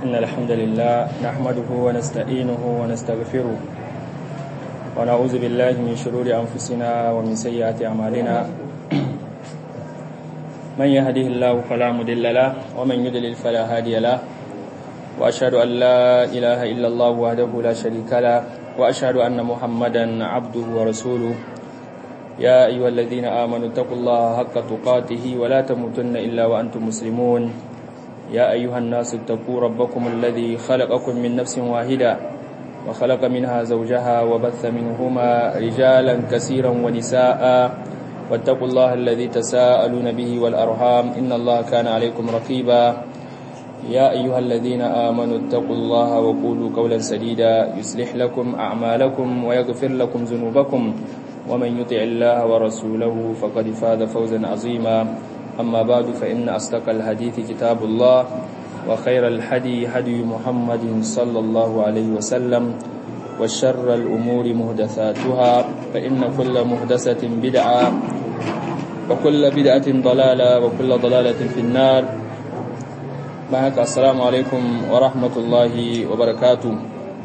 إن الحمد لله نحمده ونستعينه ونستغفره ونعوذ بالله من شرور أنفسنا ومن سيئات أعمالنا من يهده الله فلا مضل له ومن يضلل فلا هادي له وأشهد أن لا إله إلا الله وحده لا شريك له وأشهد أن محمدا عبده ورسوله يا أيها الذين آمنوا اتقوا الله حق تقاته ولا تموتن إلا وأنتم مسلمون يا أيها الناس اتقوا ربكم الذي خلقكم من نفس واحدة وخلق منها زوجها وبث منهما رجالا كثيرا ونساء واتقوا الله الذي تساءلون به والأرحام إن الله كان عليكم رقيبا يا أيها الذين آمنوا اتقوا الله وقولوا قولا سديدا يصلح لكم أعمالكم ويغفر لكم ذنوبكم ومن يطع الله ورسوله فقد فاز فوزا عظيما أما بعد فإن أصدق الحديث كتاب الله وخير الحدي هدي محمد صلى الله عليه وسلم وشر الأمور مهدثاتها فإن كل مهدسة بدعة وكل بدعة ضلالة وكل ضلالة في النار معك السلام عليكم ورحمة الله وبركاته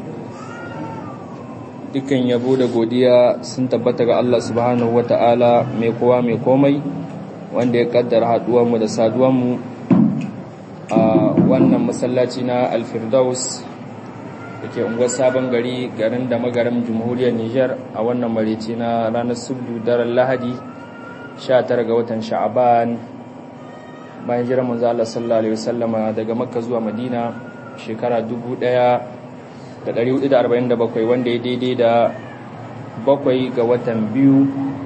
dukkan yabo da godiya sun tabbata ga Allah subhanahu wata'ala mai kowa mai komai wanda ya kaddara haduwanmu da saduwanmu a wannan masallaci na alfirdaus da ke unguwar sabon gari garin da magarin jamhuriyar Nijar a wannan mareci na ranar subdu daren lahadi 19 ga watan sha'aban bayan jiran manzo Allah sallallahu alaihi wasallama daga makka zuwa madina shekara 1447 wanda ya daidai da bakwai ga watan biyu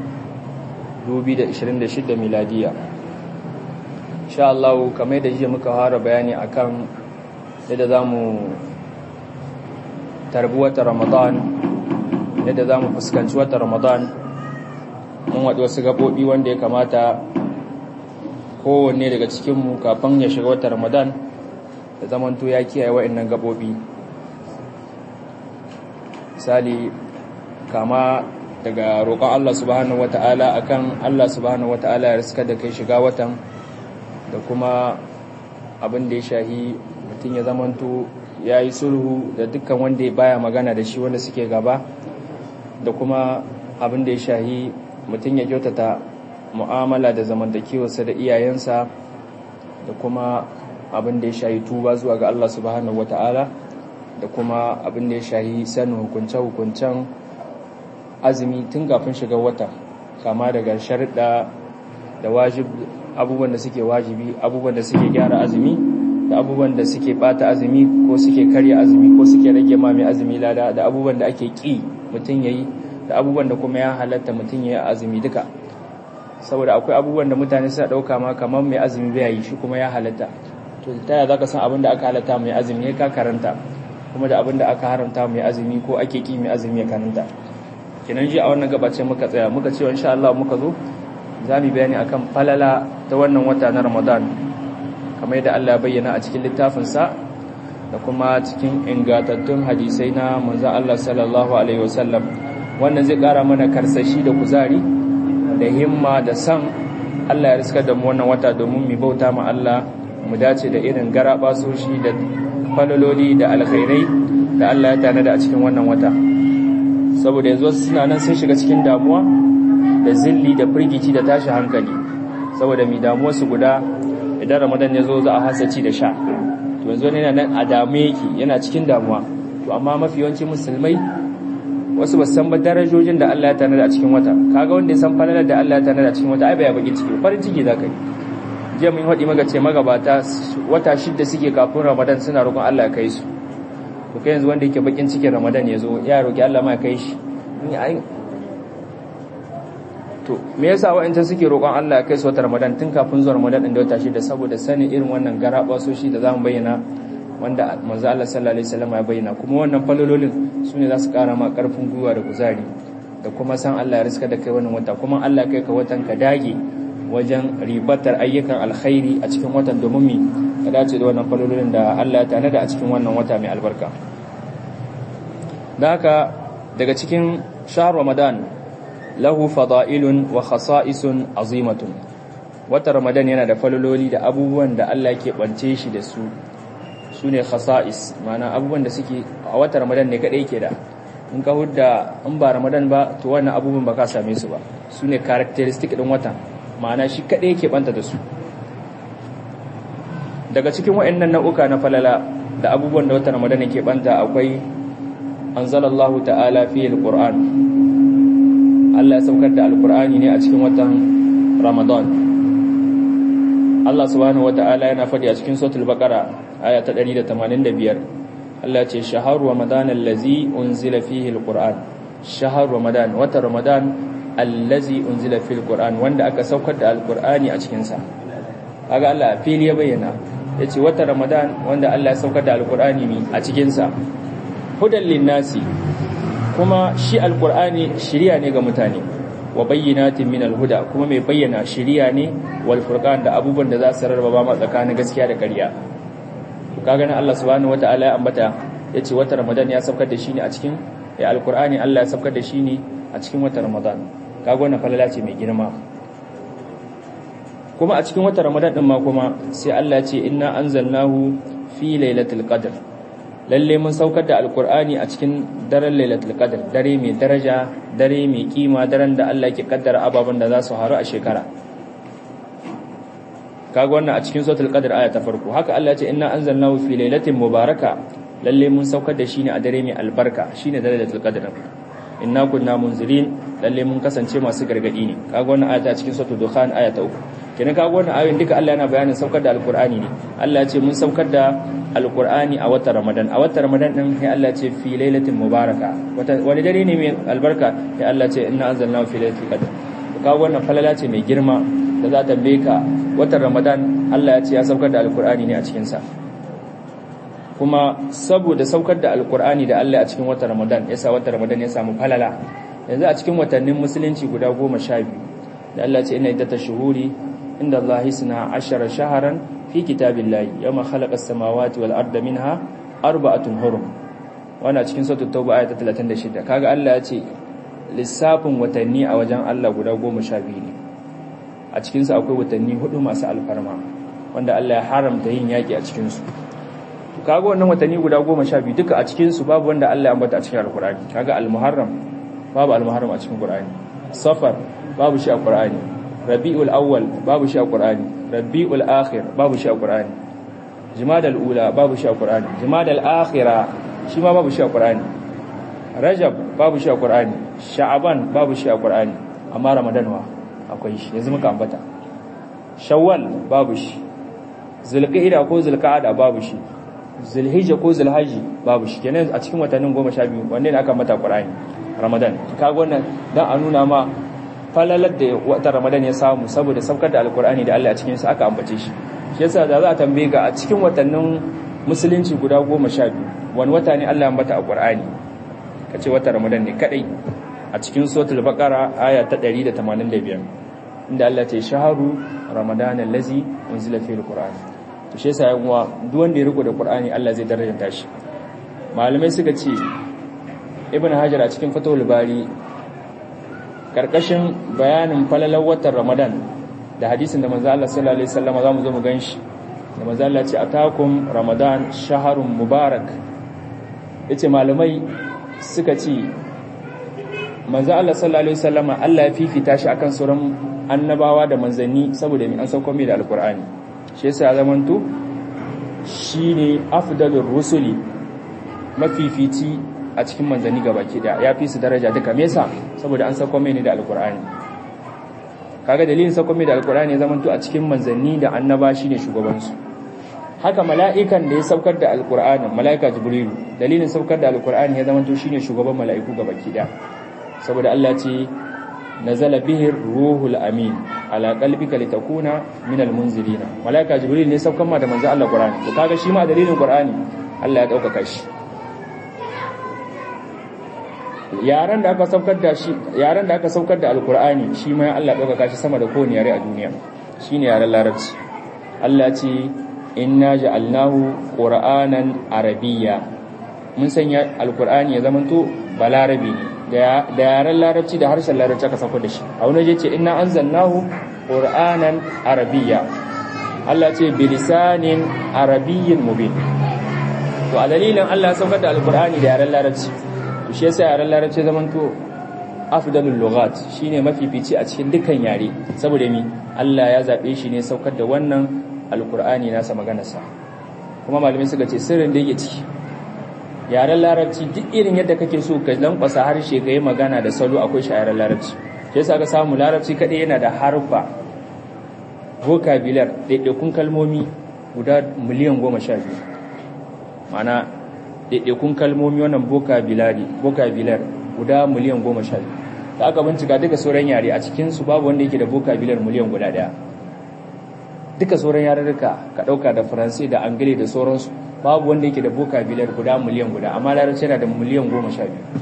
2026 miladiya insha Allah kamar da jiya muka fara bayani akan yadda zamu tarbi watan Ramadan yadda zamu fuskanci watan Ramadan mun waɗi wasu gaɓoɓi wanda ya kamata kowanne daga cikinmu kafin ya shiga watan Ramadan da zamanto ya kiyaye wa'annan gaɓoɓi misali kama daga roƙon Allah subhanahu wata'ala akan Allah subhanahu wata'ala ya riska da kai shiga watan da kuma abin da ya shahi mutum ya zamanto ya yi sulhu da dukkan wanda ya baya magana da shi wanda suke gaba da kuma abin da ya shahi mutum ya kyautata mu'amala da zamantakewarsa da iyayensa da kuma abin da ya shahi tuba zuwa ga Allah subhanahu wata'ala da kuma abin da ya shahi sanin hukunce-hukuncen azumi tun kafin shiga wata kama daga sharɗa da wajib abubuwan da suke wajibi abubuwan da suke gyara azumi da abubuwan da suke bata azumi ko suke karya azumi ko suke rage ma mai azumi lada da abubuwan da ake ƙi mutum ya yi da abubuwan da kuma ya halatta mutum ya yi azumi duka saboda akwai abubuwan da mutane suna ɗauka ma kamar mai azumi bai yi shi kuma ya halatta to ta yaya za ka san abin da aka halatta mai azumi ya ka karanta kuma da abin da aka haramta mai azumi ko ake ƙi mai azumi ya karanta kenan ji a wannan gabace muka tsaya muka ce insha Allah muka zo za mu bayani akan falala ta wannan wata na Ramadan kamar yadda Allah ya bayyana a cikin littafin sa da kuma cikin ingantattun hadisai na manzo Allah sallallahu alaihi wasallam wannan zai kara mana karsashi da kuzari da himma da san Allah ya riska da mu wannan wata domin mu bauta ma Allah mu dace da irin garabasoshi da falaloli da alkhairai da Allah ya tanada a cikin wannan wata saboda yanzu wasu suna nan sun shiga cikin damuwa da zilli da firgici da tashi hankali saboda mai damuwar su guda idan ramadan ya zo za a hasaci da sha to yanzu ne nan a dame yake yana cikin damuwa to amma mafi yawancin musulmai wasu ba san ba darajojin da Allah ya tanada a cikin wata kaga wanda ya san falalar da Allah ya tanada a cikin wata ai bai baki ciki farin ciki zaka yi jiya mun haɗi maka ce magabata wata shidda suke kafin ramadan suna roƙon Allah ya kai su to kai yanzu wanda yake bakin cikin ramadan ya zo ya roki Allah ma kai shi to me yasa wa'ancan suke roƙon Allah ya kai su wata ramadan tun kafin zuwa ramadan din da wata shida saboda sanin irin wannan garaba soshi da zamu bayyana wanda manzo Allah sallallahu alaihi wasallam ya bayyana kuma wannan falololin sune za su ƙara ma ƙarfin gwiwa da kuzari da kuma san Allah ya riska da kai wannan wata kuma Allah kai ka watan ka dage wajen ribatar ayyukan alkhairi a cikin watan domin mi ka dace da wannan falololin da Allah ya tanada a cikin wannan wata mai albarka da haka daga cikin shahr ramadan lahu fada'ilun wa khasa'isun azimatun wata ramadan yana da falololi da abubuwan da Allah ke bance shi da su su ne khasa'is mana abubuwan da suke a wata ramadan ne kadai ke da in ka hudda in ba ramadan ba to wannan abubuwan ba ka same su ba su ne characteristic din watan ma'ana shi kadai ke banta da su daga cikin waɗannan nau'uka na falala da abubuwan da watan ramadan ke banta akwai anzalallahu ta'ala fi alquran Allah ya saukar da alqur'ani ne a cikin watan ramadan Allah subhanahu wata'ala yana faɗi a cikin suratul baqara aya ta 185 Allah ce shahar ramadan allazi unzila fihi alquran shahar ramadan wata ramadan allazi unzila fihi alquran wanda aka saukar da alqurani a cikin sa kaga Allah fili ya bayyana yace wata ramadan wanda Allah ya saukar da alqurani mi a cikin sa hudan linnasi kuma shi alqurani shiriya ne ga mutane wa bayyinatin min alhuda kuma mai bayyana shiriya ne wal furqan da abubuwan da za su rarraba ma tsakanin gaskiya da ƙarya kaga nan Allah subhanahu wataala ya ambata yace wata Ramadan ya saukar da shi ne a cikin ya alqur'ani Allah ya saukar da shi ne a cikin wata Ramadan kaga wannan falala ce mai girma kuma a cikin wata Ramadan din ma kuma sai Allah ya ce inna anzalnahu fi lailatul qadr lalle mun saukar da alqur'ani a cikin daren lailatul qadr dare mai daraja dare mai kima daren da Allah yake kaddara ababen da za su haru a shekara kaga wannan a cikin suratul qadr aya ta farko haka Allah ya ce inna anzalnahu fi lailatin mubaraka lalle mun saukar da shi ne a dare mai albarka shine lailatul qadr inna kunna munzirin lalle mun kasance masu gargadi ne kaga wannan aya ta cikin suratul dukhan aya ta uku kenan kaga wannan ayoyin duka Allah yana bayanin saukar da alqur'ani ne Allah ya ce mun saukar da alqur'ani a watan ramadan a watan ramadan din sai Allah ya ce fi lailatin mubaraka wani dare ne mai albarka sai Allah ya ce inna anzalnahu fi lailatul qadr kaga wannan falala ce mai girma da za ta ka watan ramadan Allah ya ce ya saukar da alkur'ani ne a cikinsa kuma saboda saukar da alkur'ani da Allah a cikin watan ramadan ya sa watan ramadan ya samu falala yanzu a cikin watannin musulunci guda goma sha biyu da Allah ce ina iddata shuhuri inda Allah suna ashara shaharan fi kitabillahi yawma khalaqa as-samawati wal arda minha arba'atun hurum wannan cikin suratul tauba ayat 36 kaga Allah ya ce lissafin watanni a wajen Allah guda goma sha biyu ne a cikinsu akwai watanni hudu masu alfarma wanda Allah ya haramta yin yaƙi a cikinsu kaga wannan watanni guda goma sha biyu duka a cikinsu babu wanda Allah ya ambata a cikin alkur'ani kaga almuharram babu almuharram a cikin qur'ani safar babu shi a qur'ani rabiul awwal babu shi a qur'ani rabiul akhir babu shi a qur'ani jumadal ula babu shi a qur'ani jumadal akhira shi ma babu shi a qur'ani rajab babu shi a qur'ani sha'aban babu shi a qur'ani amma ramadan wa akwai shi yanzu muka ambata shawwal babu shi zulqa'ida ko zulqa'ada babu shi zulhijja ko zulhaji babu shi kenan a cikin watannin 12 wanne ne aka mata qur'ani ramadan kaga wannan dan a nuna ma falalar da wata ramadan ya samu saboda saukar da alqur'ani da Allah a cikin sa aka ambace shi shi yasa da za a tambaye ga a cikin watannin musulunci guda 12 wani wata ne Allah ya ambata a qur'ani kace wata ramadan ne kadai a cikin suratul baqara aya ta 185 inda Allah ce shaharu ramadan allazi unzila fihi alquran to shi yasa yawa duk wanda ya riko da qur'ani Allah zai darajanta shi malamai suka ce ibn hajar a cikin fatawul bari karkashin bayanin falalar watan ramadan da hadisin da manzo Allah sallallahu alaihi wasallam zamu zo mu ganshi da manzo Allah ce atakum ramadan shaharun mubarak yace malamai suka ce manzo Allah sallallahu alaihi wasallama Allah ya fifita shi akan sauran annabawa da manzanni saboda mai an sauko mai da alkur'ani shi yasa ya zamanto shine afdalur rusuli mafifici a cikin manzanni gabaki da ya fi su daraja duka me yasa saboda an sauko mai ne da alkur'ani kaga dalilin sauko mai da alkur'ani ya zamanto a cikin manzanni da annaba shine shugaban su haka mala'ikan da ya saukar da alkur'ani mala'ika jibrilu dalilin saukar da alkur'ani ya zamanto shine shugaban mala'iku gabaki da saboda Allah ce nazala bihi ruhul amin ala qalbika litakuna minal munzirina malaika jibril ne saukan ma da manzo Allah qur'ani to kaga shi ma dalilin qur'ani Allah ya dauka shi yaran da aka saukar da shi yaran da aka saukar da alqur'ani shi ma Allah ya dauka shi sama da kowane yare a duniya shine yaren larabci Allah ce inna ja'alnahu qur'anan arabiyya mun sanya alqur'ani ya zamanto balarabi ne da yaren larabci da harshen larabci aka sauko da shi a wani je ce ina an zannahu ƙur'anan arabiya Allah ce bilisanin arabiyyin mubin to a dalilin Allah ya saukar da alkur'ani da yaren larabci to shi yasa yaren larabci zaman to afdalul lughat shine mafifici a cikin dukkan yare saboda mi Allah ya zabe shi ne saukar da wannan alkur'ani nasa maganarsa kuma malamai suka ce sirrin da yake ciki yaren larabci duk irin yadda kake so ka lankwasa harshe ka yi magana da salo akwai shi a yaren larabci shi yasa ka samu larabci kadai yana da harfa vocabulary ɗaiɗaikun kalmomi guda miliyan goma sha biyu mana ɗaiɗaikun kalmomi wannan vocabulary vocabulary guda miliyan goma sha biyu da aka bincika duka sauran yare a cikinsu babu wanda yake da vocabulary miliyan guda ɗaya duka sauran yarurruka ka ɗauka da faransai da angile da sauransu babu wanda yake da vocabulary guda miliyan guda amma larabci yana da miliyan goma sha biyu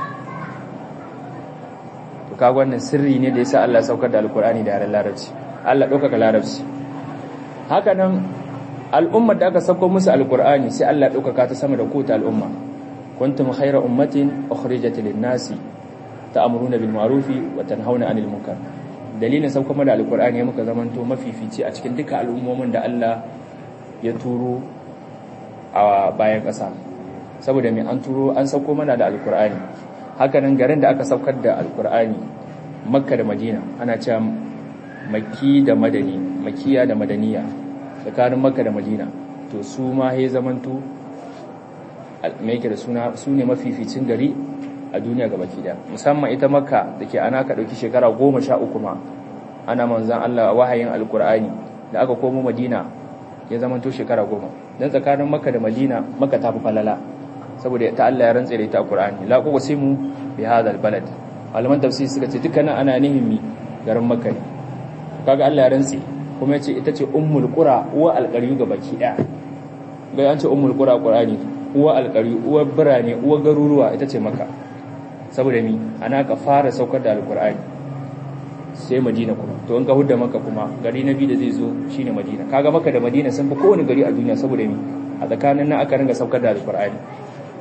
to kaga wannan sirri ne da yasa Allah saukar da alkur'ani da yaren larabci Allah ɗaukaka larabci haka nan al'ummar da aka sauko musu alkur'ani sai Allah ɗaukaka ta sama da kota al'umma kuntum khayra ummatin ukhrijat lin-nasi ta'muruna bil ma'rufi wa tanhauna 'anil munkar dalilin sauko mana alkur'ani muka zamanto mafifici a cikin duka al'ummomin da Allah ya turo a bayan ƙasa saboda mai an turo an sauko mana da alkur'ani hakanan garin da aka saukar da alkur'ani makka da madina ana cewa makki da madani makiya da madaniya tsakanin makka da madina to su ma ya zamanto mai da suna su ne mafificin gari a duniya ga baki da musamman ita makka da ke ana ka ɗauki shekara goma sha uku ma ana manzan allah wahayin alkur'ani da aka komo madina ya zamanto shekara goma don tsakanin makka da madina makka ta fi falala saboda ta Allah ya rantse da ita a Qur'ani la uqsimu bi hadha albalad malaman tafsiri suka ce dukkanin ana nihimi garin makka ne kaga Allah ya rantse kuma yace ita ce ummul qura uwa alqariyu ga baki daya ga an ce ummul qura Qur'ani uwa alqariyu uwa birane uwa garuruwa ita ce makka saboda mi ana ka fara saukar da alqur'ani sai madina kuma to in ka hudda maka kuma gari na biyu da zai zo shine madina kaga maka da madina sun fi kowane gari a duniya saboda mi a tsakanin nan aka ringa saukar da alqur'ani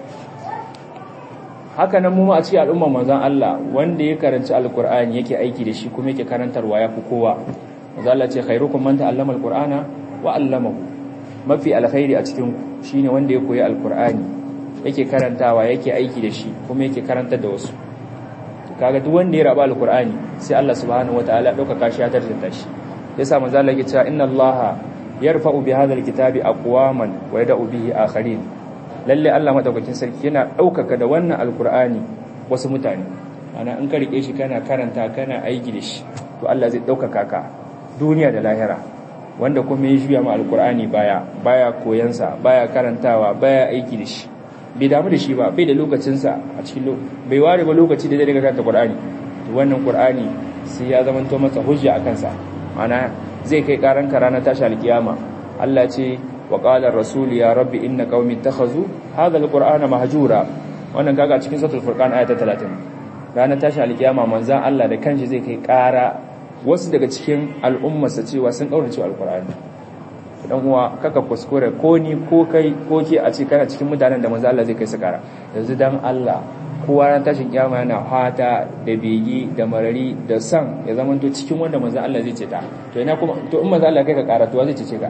haka nan mu a cikin al'umma manzon Allah wanda ya karanci alqur'ani yake aiki da shi kuma yake karantarwa ya fi kowa manzon Allah ce khairukum man ta'allama alqur'ana wa 'allamahu mafi alkhairi a cikin ku shine wanda ya koyi alqur'ani yake karantawa yake aiki da shi kuma yake karantar da wasu kaga duk wanda ya raba alqur'ani sai Allah subhanahu wataala dauka kashi ya tarjanta shi yasa manzon Allah ya ce inna Allah yarfa'u bi hadha alkitabi aqwaman wa yad'u bihi akharin lalle Allah madaukakin sarki yana ɗaukaka da wannan alkur'ani wasu mutane ana in ka rike shi kana karanta kana aiki da shi to Allah zai ɗaukaka ka duniya da lahira wanda kuma ya juya ma alkur'ani baya baya koyansa baya karantawa baya aiki da shi bai damu da shi ba bai da lokacinsa a cikin bai ware ba lokaci da zai daga karanta qur'ani to wannan qur'ani sai ya zama to masa hujja a kansa ana zai kai karan ka ranar tashi alkiyama Allah ce وقال الرسول يا رب إن قومي اتخذوا هذا القرآن مهجورا wannan kaga cikin suratul furqan ayata 30 ranar tashi alkiyama manzan Allah da kanshi zai kai ƙara wasu daga cikin al'ummarsa cewa sun kaurace alqur'ani dan uwa kaka kuskure ko ni ko kai ko ke a ce kana cikin mutanen da manzan Allah zai kai su ƙara yanzu dan Allah kowa ran tashin kiyama yana fata da begi da marari da san ya zamanto cikin wanda manzan Allah zai ce ta to ina kuma to in manzan Allah kai ka ƙara to zai ce ka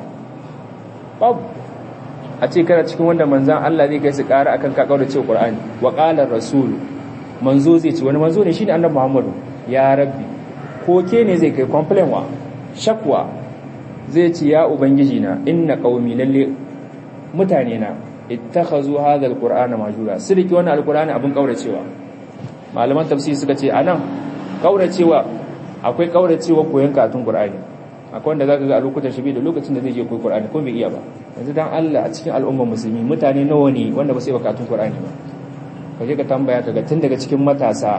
babu a ce kana cikin wanda manzan Allah zai kai su ƙara akan kakau da cewa Qur'ani wa qala rasul manzo zai ce wani manzo ne shine annabi Muhammadu ya rabbi ko ke ne zai kai complain wa shakwa zai ce ya ubangiji na inna qaumi lalle mutane na ittakhazu hadha alqur'ana majura sirki wannan alqur'ani abun kauracewa malaman tafsiri suka ce anan kauracewa akwai kauracewa koyon katun Qur'ani akwai wanda zaka ga a lokutan shi da lokacin da zai je koyi Qur'ani ko bai iya ba yanzu dan Allah a cikin al'ummar musulmi mutane nawa ne wanda ba su yi katun Qur'ani ba kaje ka tambaya kaga tun daga cikin matasa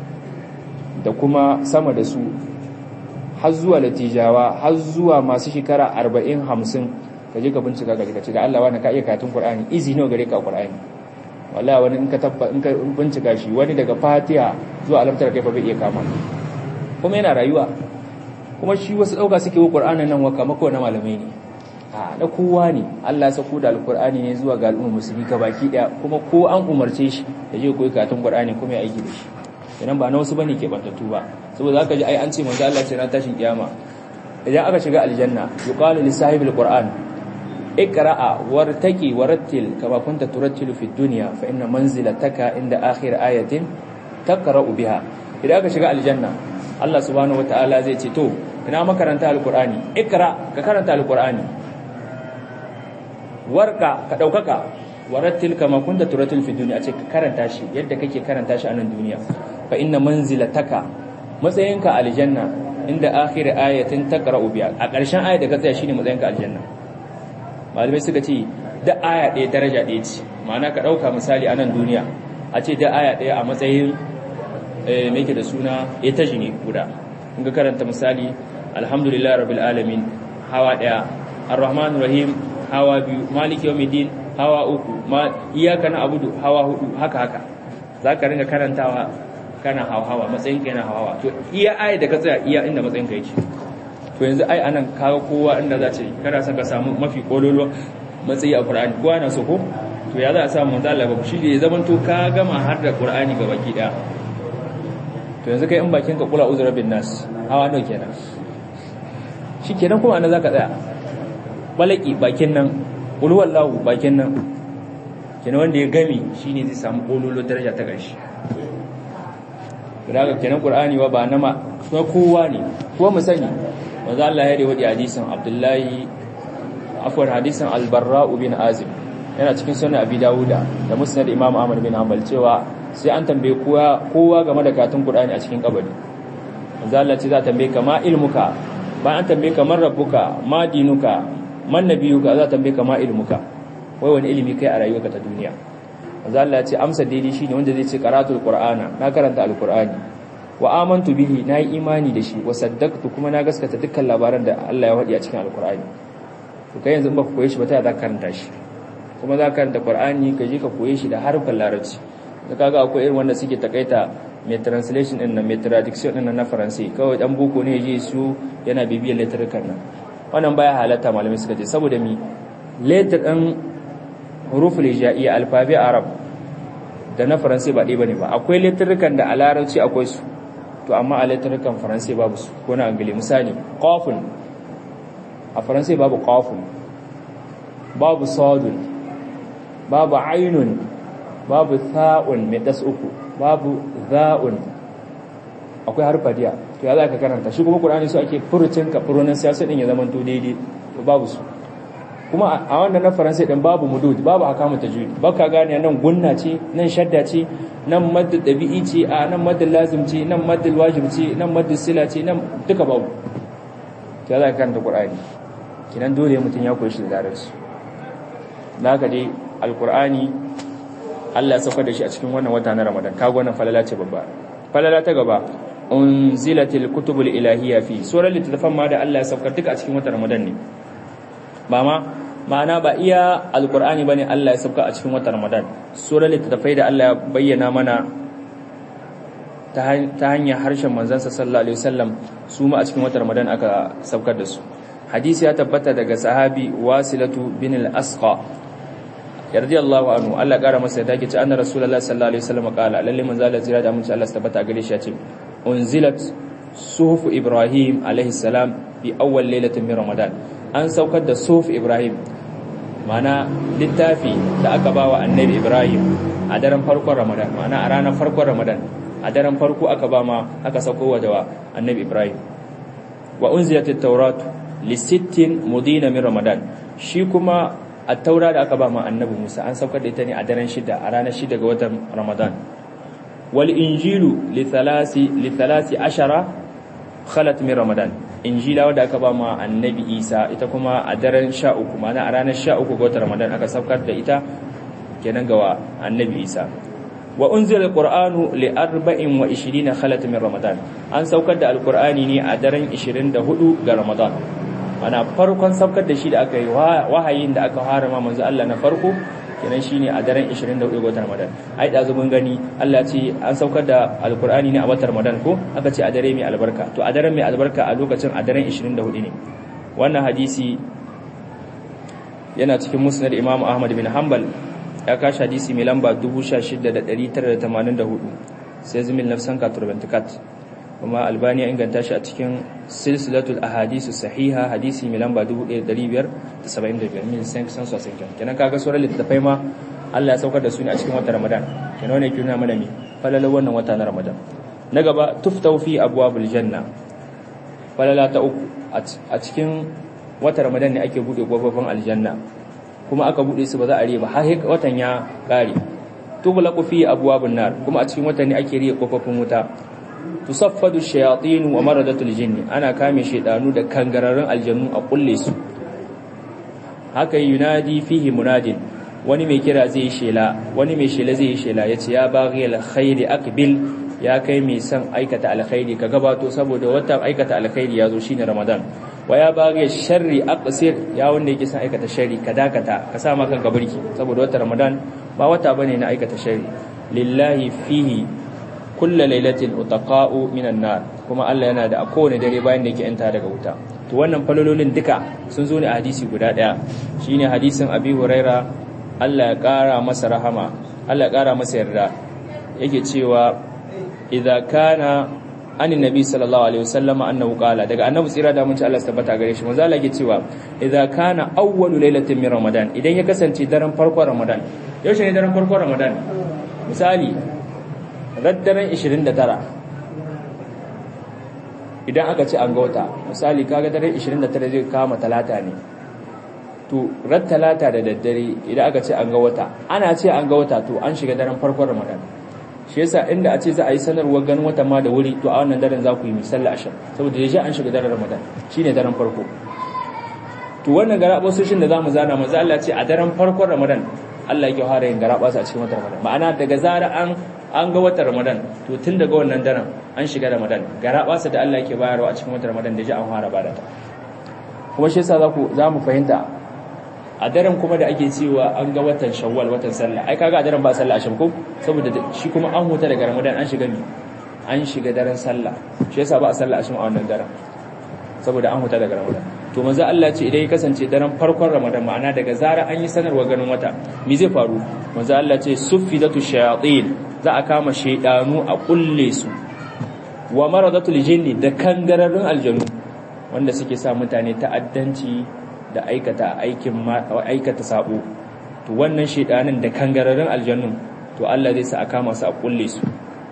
da kuma sama da su har zuwa latijawa har zuwa masu shekara 40 50 kaje ka bincika kaje ka ce da Allah wani ka iya katun Qur'ani izi nawa gare ka Qur'ani wallahi wani in ka tabba in ka bincika shi wani daga Fatiha zuwa alamtar kai fa bai iya kama kuma yana rayuwa kuma shi wasu ɗauka suke wa ƙur'anin nan waka mako na malamai ne a na kowa ne Allah ya sako da alƙur'ani ne zuwa ga al'ummar musulmi ka baki ɗaya kuma ko an umarce shi ya je koyi karatun ƙur'ani kuma ya aiki da shi idan ba na wasu bane ke bantattu ba saboda zaka ji ai an ce manzo Allah ce na tashin kiyama idan aka shiga aljanna yuqalu li sahibil qur'an iqra'a wartaqi warattil kama kunta turattilu fid dunya fa inna manzilataka inda akhir ayatin taqra'u biha idan aka shiga aljanna Allah subhanahu wataala zai ce to ina makaranta alqur'ani iqra ka karanta alqur'ani warka ka daukaka warattil kama kunta turattil fid dunya ce ka karanta shi yadda kake karanta shi a nan duniya fa inna manzilataka matsayinka aljanna inda akhir ayatin taqra'u biha a ƙarshen ayat da ka tsaya shine matsayinka aljanna malamai suka ce da aya ɗaya daraja ɗaya ce ma'ana ka ɗauka misali a nan duniya a ce da aya ɗaya a matsayin mai ke da suna ita ne guda in ka karanta misali alhamdulillah rabbil alamin hawa ɗaya ar-rahman rahim hawa biyu maliki yawmiddin hawa uku ma iyaka na abudu hawa hudu haka haka za ka ringa karantawa kana hawa matsayin ka yana hawa to iya aya da ka tsaya iya inda matsayin ka yake to yanzu ai anan kaga kowa inda za ce kana son ka samu mafi kololo matsayi a Qur'ani kowa na so ko to ya za a samu manzo Allah ba shi ne zaman to ka gama har da Qur'ani ga baki daya to yanzu kai in bakin ka kula uzra bin nas hawa nawa kenan shikenan kuma anan zaka tsaya balaki bakin nan qul wallahu bakin nan kenan wanda ya gami shine zai samu kololo daraja ta gashi daga kenan qur'ani wa ba na ma kowa ne ko mu sani manzo Allah ya riwaya hadisin Abdullahi afwan hadisin Al-Barra bin Azib yana cikin sunan Abi Dawuda da Musnad Imam Ahmad bin Hanbal cewa sai an tambaye kowa kowa game da katun Qur'ani a cikin kabari manzo Allah ce za ta tambaye ka ma ilmuka ba an tambaye ka man rabbuka ma dinuka man nabiyuka za ta tambaye ka ma ilmuka wai wani ilimi kai a rayuwarka ta duniya manzo Allah ya ce amsa daidai shine wanda zai ce qaratul qur'ana na karanta alqur'ani wa amantu bihi na yi imani da shi wa saddaqtu kuma na gaskata dukkan labaran da Allah ya wadi a cikin alqur'ani to kai yanzu in baka koye shi ba ta za ka karanta shi kuma za ka karanta qur'ani ka je ka koye shi da harfin larabci da kaga akwai irin wanda suke takaita mai translation din nan mai traduction din nan na faransai kawai dan boko ne yaje su yana bibiyar letterukan nan wannan baya halatta malamai suka ce saboda mi letter din huruful hijaiya alfabi arab da na faransai ba ɗaya bane ba akwai letterukan da a larabci akwai su to amma a letterukan faransai babu su ko na angile misali qafun a faransai babu qafun babu sadun babu ainun babu tha'un mai das uku babu za'un akwai harfa diya to ya za ka karanta shi kuma qur'ani su ake furucin ka furunan siyasa din ya zama to daidai to babu su kuma a wannan na faransai din babu mudud babu hakamu tajwid baka gane nan gunna ce nan shadda ce nan madda dabi'i ce a nan madda lazim ce nan madda wajib ce nan madda sila ce nan duka babu to ya za ka karanta qur'ani kinan dole mutum ya koyi shi da larabci naka dai alqur'ani Allah ya sauka da shi a cikin wannan wata na Ramadan kago wannan falala ce babba falala ta gaba unzilatil kutubul ilahiyya fi surar littafan ma da Allah ya sauka duka a cikin watan Ramadan ne ba ma ma'ana ba iya alqur'ani bane Allah ya sauka a cikin watan Ramadan surar littafai da Allah ya bayyana mana ta hanyar harshen manzansa sallallahu alaihi wasallam su ma a cikin watan Ramadan aka saukar da su hadisi ya tabbata daga sahabi wasilatu bin al-asqa radiyallahu anhu Allah kara masa da take ce anna rasulullahi sallallahu alaihi wasallam qala lalle manzo Allah jira da mun Allah tabbata gare shi ya ce unzilat suhuf ibrahim alaihi salam fi awwal lailatin min ramadan an saukar da suhuf ibrahim mana littafi da aka bawa annabi ibrahim a daren farkon ramadan mana a ranar farkon ramadan a daren farko aka ba ma aka sauko wa da annabi ibrahim wa unzilat at-taurat li sittin mudina min ramadan shi kuma a taura da aka ba ma annabi Musa an saukar da ita ne a daren shida a ranar shida ga watan Ramadan wal injilu li thalasi li thalasi ashara khalat min Ramadan injila wadda aka ba ma annabi Isa ita kuma a daren 13 ma'ana a ranar 13 ga watan Ramadan aka saukar da ita kenan ga annabi Isa wa unzila alqur'anu li 24 khalat min Ramadan an saukar da alqur'ani ne a daren 24 ga Ramadan ana farkon saukar da shi da aka yi wahayin da aka harama manzo Allah na farko kenan shine a daren 24 ga watan Ramadan ai da zumun gani Allah ce an saukar da alkur'ani ne a watan Ramadan ko aka ce a dare mai albarka to a daren mai albarka a lokacin a daren 24 ne wannan hadisi yana cikin musnad Imam Ahmad bin Hanbal ya kashi hadisi mai lamba 16984 sai zumil nafsan ka turbantikat kuma albani ya inganta shi a cikin silsilatul ahadisu sahiha hadisi mai lamba 1575 min san san sosan kenan kaga sauran littattafai ma Allah ya saukar da su ne a cikin watan Ramadan kenan wannan yake nuna mana me falalar wannan wata na Ramadan na gaba tuftau fi abwabul janna falala ta uku a cikin watan Ramadan ne ake bude kofofin aljanna kuma aka bude su ba za a riba har watan ya kare tughlaqu fi abwabun nar kuma a cikin watan ne ake riya kofofin wuta tusaffadu shayatin wa maradatul jinni ana kame shedanu da kangararrun aljannu a kulle su haka yunadi fihi munadin wani mai kira zai shela wani mai shela zai shela yace ya baghi alkhairi aqbil ya kai mai son aikata alkhairi ka gabato saboda watan aikata alkhairi yazo shine ramadan wa ya baghi sharri aqsir ya wanda yake son aikata sharri ka dakata ka sa maka gabarki saboda watan ramadan ba wata bane na aikata sharri lillahi fihi kulla lailatin utaqa'u minan nar kuma Allah yana da a kowane dare bayan da yake yanta daga wuta to wannan falololin duka sun zo ne a hadisi guda daya shine hadisin Abi Huraira Allah ya kara masa rahama Allah ya kara masa yarda yake cewa idza kana anin nabi sallallahu alaihi wasallam annahu qala daga annabi tsira da mun ci Allah tabbata gare shi manzo Allah yake cewa idza kana awwalu lailatin min ramadan idan ya kasance daren farkon ramadan yaushe ne daren farkon ramadan misali raddaren 29 idan aka ce an ga wata misali kaga daren 29 zai kama talata ne to ran talata da daddare idan aka ce an ga wata ana ce an ga wata to an shiga daren farkon ramadan shi yasa inda a ce za a yi sanarwar ganin wata ma da wuri to a wannan daren za ku yi misalla ashar saboda da an shiga daren ramadan shine daren farko to wannan garabasoshin da zamu zana manzo Allah ce a daren farkon ramadan Allah yake fara yin garabasa a cikin watan ramadan ma'ana daga zara an an ga watan ramadan to tun daga wannan daren an shiga ramadan garabasa da Allah yake bayarwa a cikin watan ramadan da ji an fara bada ta kuma shi yasa za ku za mu fahimta a daren kuma da ake cewa an ga watan shawwal watan sallah ai kaga a daren ba sallah asham ko saboda shi kuma an huta daga ramadan an shiga mi an shiga daren sallah shi yasa ba a sallah asham a wannan daren saboda an huta daga ramadan to manzo Allah ce idan ya kasance daren farkon ramadan ma'ana daga zara an yi sanarwa ganin wata me zai faru manzo Allah ce suffidatu shayatin za a kama shaydanu a kulle su wa maradatul jinni da kangararrun aljanu wanda suke sa mutane ta'addanci da aikata aikin aikata sabo to wannan shedanin da kangararrun aljannun to Allah zai sa a kama su a kulle su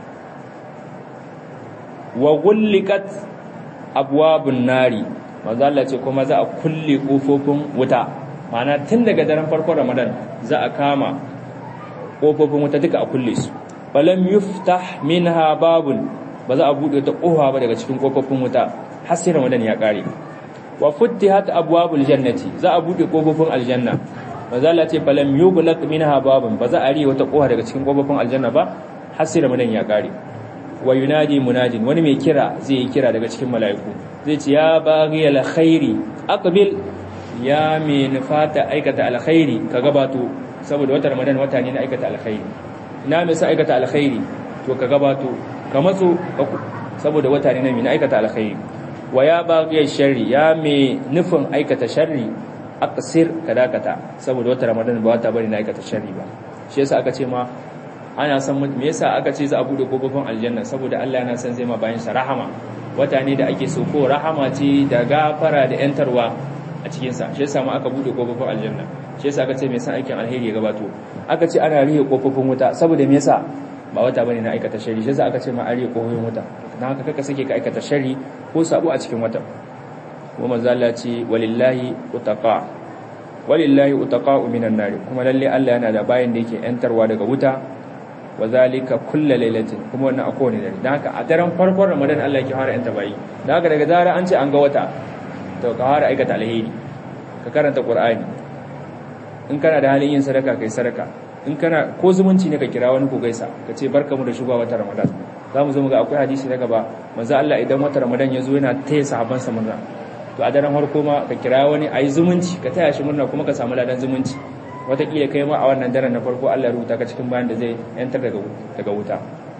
wa gullikat abwabun nari manzo Allah ce kuma za a kulle kofofin wuta ma'ana tun daga daren farkon Ramadan za a kama kofofin wuta duka a kulle su falam yuftah minha babun ba za a bude ta kofa ba daga cikin kofofin wuta har sai Ramadan ya kare wa futtihat abwabul jannati za a bude kofofin aljanna manzo Allah ce falam yughlaq minha babun ba za a riye wata kofa daga cikin kofofin aljanna ba har sai Ramadan ya kare wa yunadi munadin wani mai kira zai yi kira daga cikin mala'iku zai ce ya baghi alkhairi aqbil ya mai nufata aikata alkhairi ka gabato saboda wata ramadan wata ne na aikata alkhairi ina mai sa aikata alkhairi to ka gabato ka matso saboda wata ne na mai aikata alkhairi wa ya baghi sharri ya mai nufin aikata sharri aqsir ka dakata saboda wata ramadan ba wata bane na aikata sharri ba shi yasa aka ce ma ana san me yasa aka ce za a bude kofofin aljanna saboda Allah yana san zai ma bayan sa rahama wata ne da ake so ko rahama ce da gafara da yantarwa a cikin sa shi yasa ma aka bude kofofin aljanna shi yasa aka ce me yasa aikin alheri ya gabato aka ce ana rihe kofofin wuta saboda me yasa ba wata bane na aikata shari shi yasa aka ce ma an rihe kofofin wuta dan haka kaka sake ka aikata shari ko sabo a cikin wata kuma manzo Allah ce walillahi utaqa walillahi utaqa'u minan nar kuma lalle Allah yana da bayan da yake yantarwa daga wuta wa zalika kulla lailatin kuma wannan a kowane dare dan haka a daren farkon ramadan Allah yake fara yanta bayi dan haka daga zara an ce an ga wata to ka fara aikata alheri ka karanta qur'ani in kana da halin yin sadaka kai sadaka in kana ko zumunci ne ka kira wani ko gaisa ka ce barkamu da shugaba wata ramadan zamu zo mu ga akwai hadisi na gaba manzo Allah idan wata ramadan ya zo yana taya sahabban sa murna to a daren farko ma ka kira wani ayi zumunci ka taya shi murna kuma ka samu ladan zumunci watakila kai ma a wannan daren na farko Allah ya rubuta ka cikin bayan da zai yantar daga wuta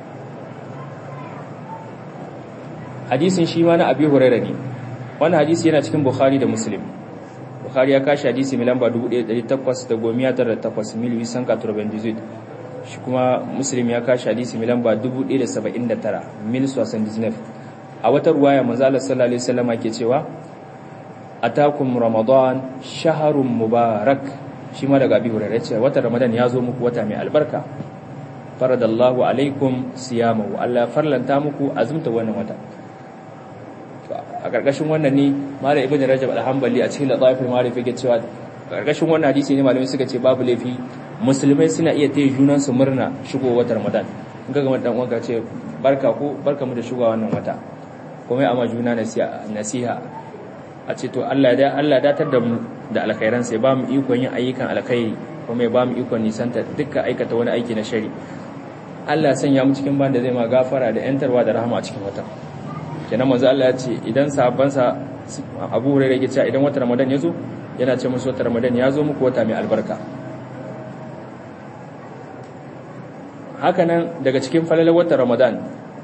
hadisin shi ma na abi huraira ne wannan hadisi yana cikin bukhari da muslim bukhari ya kashi hadisi mai lamba 1898 mil wisan katurban shi kuma muslim ya kashi hadisi mai lamba 1079 mil 79 a wata ruwaya manzo Allah sallallahu alaihi wasallam ke cewa atakum ramadan shahrun mubarak shi ma daga abi hurairah ce wata ramadan ya zo muku wata mai albarka faradallahu alaikum siyamahu Allah farlanta muku azumta wannan wata a karkashin wannan ne malam ibnu rajab al-hanbali a cikin ladaiful ma'arif yake cewa karkashin wannan hadisi ne malamai suka ce babu laifi musulmai suna iya taya junan su murna shigo watan ramadan in ga dan uwanka ce barka ko barka mu da shigowa wannan wata kuma amma juna nasiha a ce to Allah ya Allah datar da mu da alkhairan sai ba mu ikon yin ayyukan alkhairi kuma ya ba mu ikon nisanta dukkan aikata wani aiki na shari Allah sanya mu cikin banda zai ma gafara da yantarwa da rahama a cikin wata kenan manzo Allah ya ce idan sahabbansa Abu Hurairah ya ce idan wata Ramadan ya zo yana ce musu wata Ramadan ya zo muku wata mai albarka haka nan daga cikin falalar wata Ramadan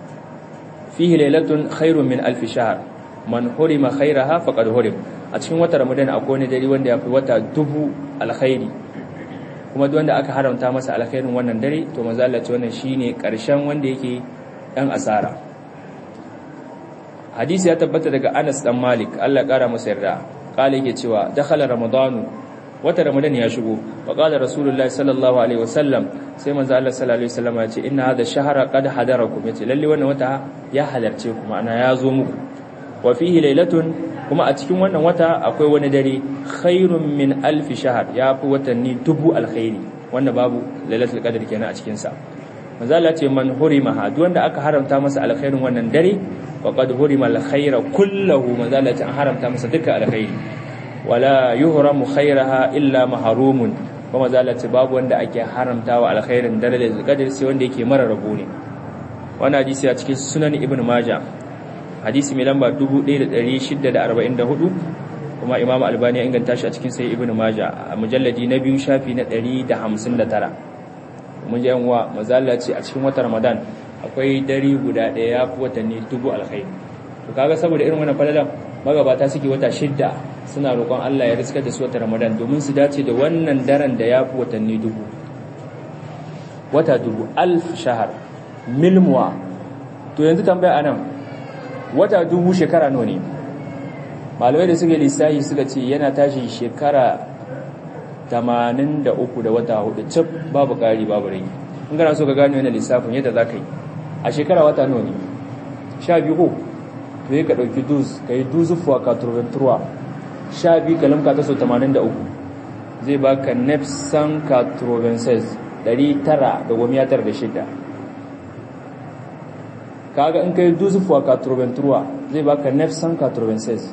fihi lailatun khairun min alf shahr man hurima khairaha faqad hurim a cikin wata Ramadan akwai wani dare wanda ya fi wata dubu alkhairi kuma duk wanda aka haramta masa alkhairin wannan dare to manzo Allah ce wannan shine karshen wanda yake dan asara hadisi ya tabbata daga Anas dan Malik Allah ya kara masa yarda kale yake cewa dakhala ramadanu wata ramadan ya shigo wa qala rasulullahi sallallahu alaihi wasallam sai manzo Allah sallallahu alaihi wasallam ya ce inna hadha shahra qad hadarakum yace lalle wannan wata ya halarce ku ma'ana ya zo muku wa fihi lailatun kuma a cikin wannan wata akwai wani dare khairun min alfi shahr ya fi watanni dubu alkhairi wanda babu lailatul qadr kenan a cikin sa manzo Allah ce man hurima duk wanda aka haramta masa alkhairin wannan dare faqad hurima alkhaira kullahu manzo Allah ce an haramta masa dukkan alkhairi wala yuhramu khairaha illa mahrumun kuma manzo Allah ce babu wanda ake haramtawa alkhairin dare lailatul qadr sai wanda yake mara rabo ne wannan hadisi a cikin sunan ibnu majah hadisi mai lamba 1644 kuma imam albani ya inganta shi a cikin sai ibnu maja a mujalladi na biyu shafi na 159 mun ji yanwa mazalla ce a cikin watan ramadan akwai dari guda daya ya fi watanni dubu alkhairi to kaga saboda irin wannan falalan magabata suke wata shidda suna roƙon Allah ya riskar da su watan ramadan domin su dace da wannan daren da ya fi watanni dubu wata dubu alf shahar milmuwa to yanzu tambaya anan wata dubu shekara nawa ne malamai da suka lissafi suka ce yana tashi shekara 83 da wata hudu cif babu ƙari babu rai in gana so ka gano yana lissafin yadda za ka yi a shekara wata nawa ne sha biyu ko to yi ka ɗauki duz ka yi duzufuwa ka turventurwa sha biyu ka lamka ta so 83 zai baka nefsan ka turvenses 996 kaga in kai duzufuwa ka turventurwa zai baka nefsan ka turvenses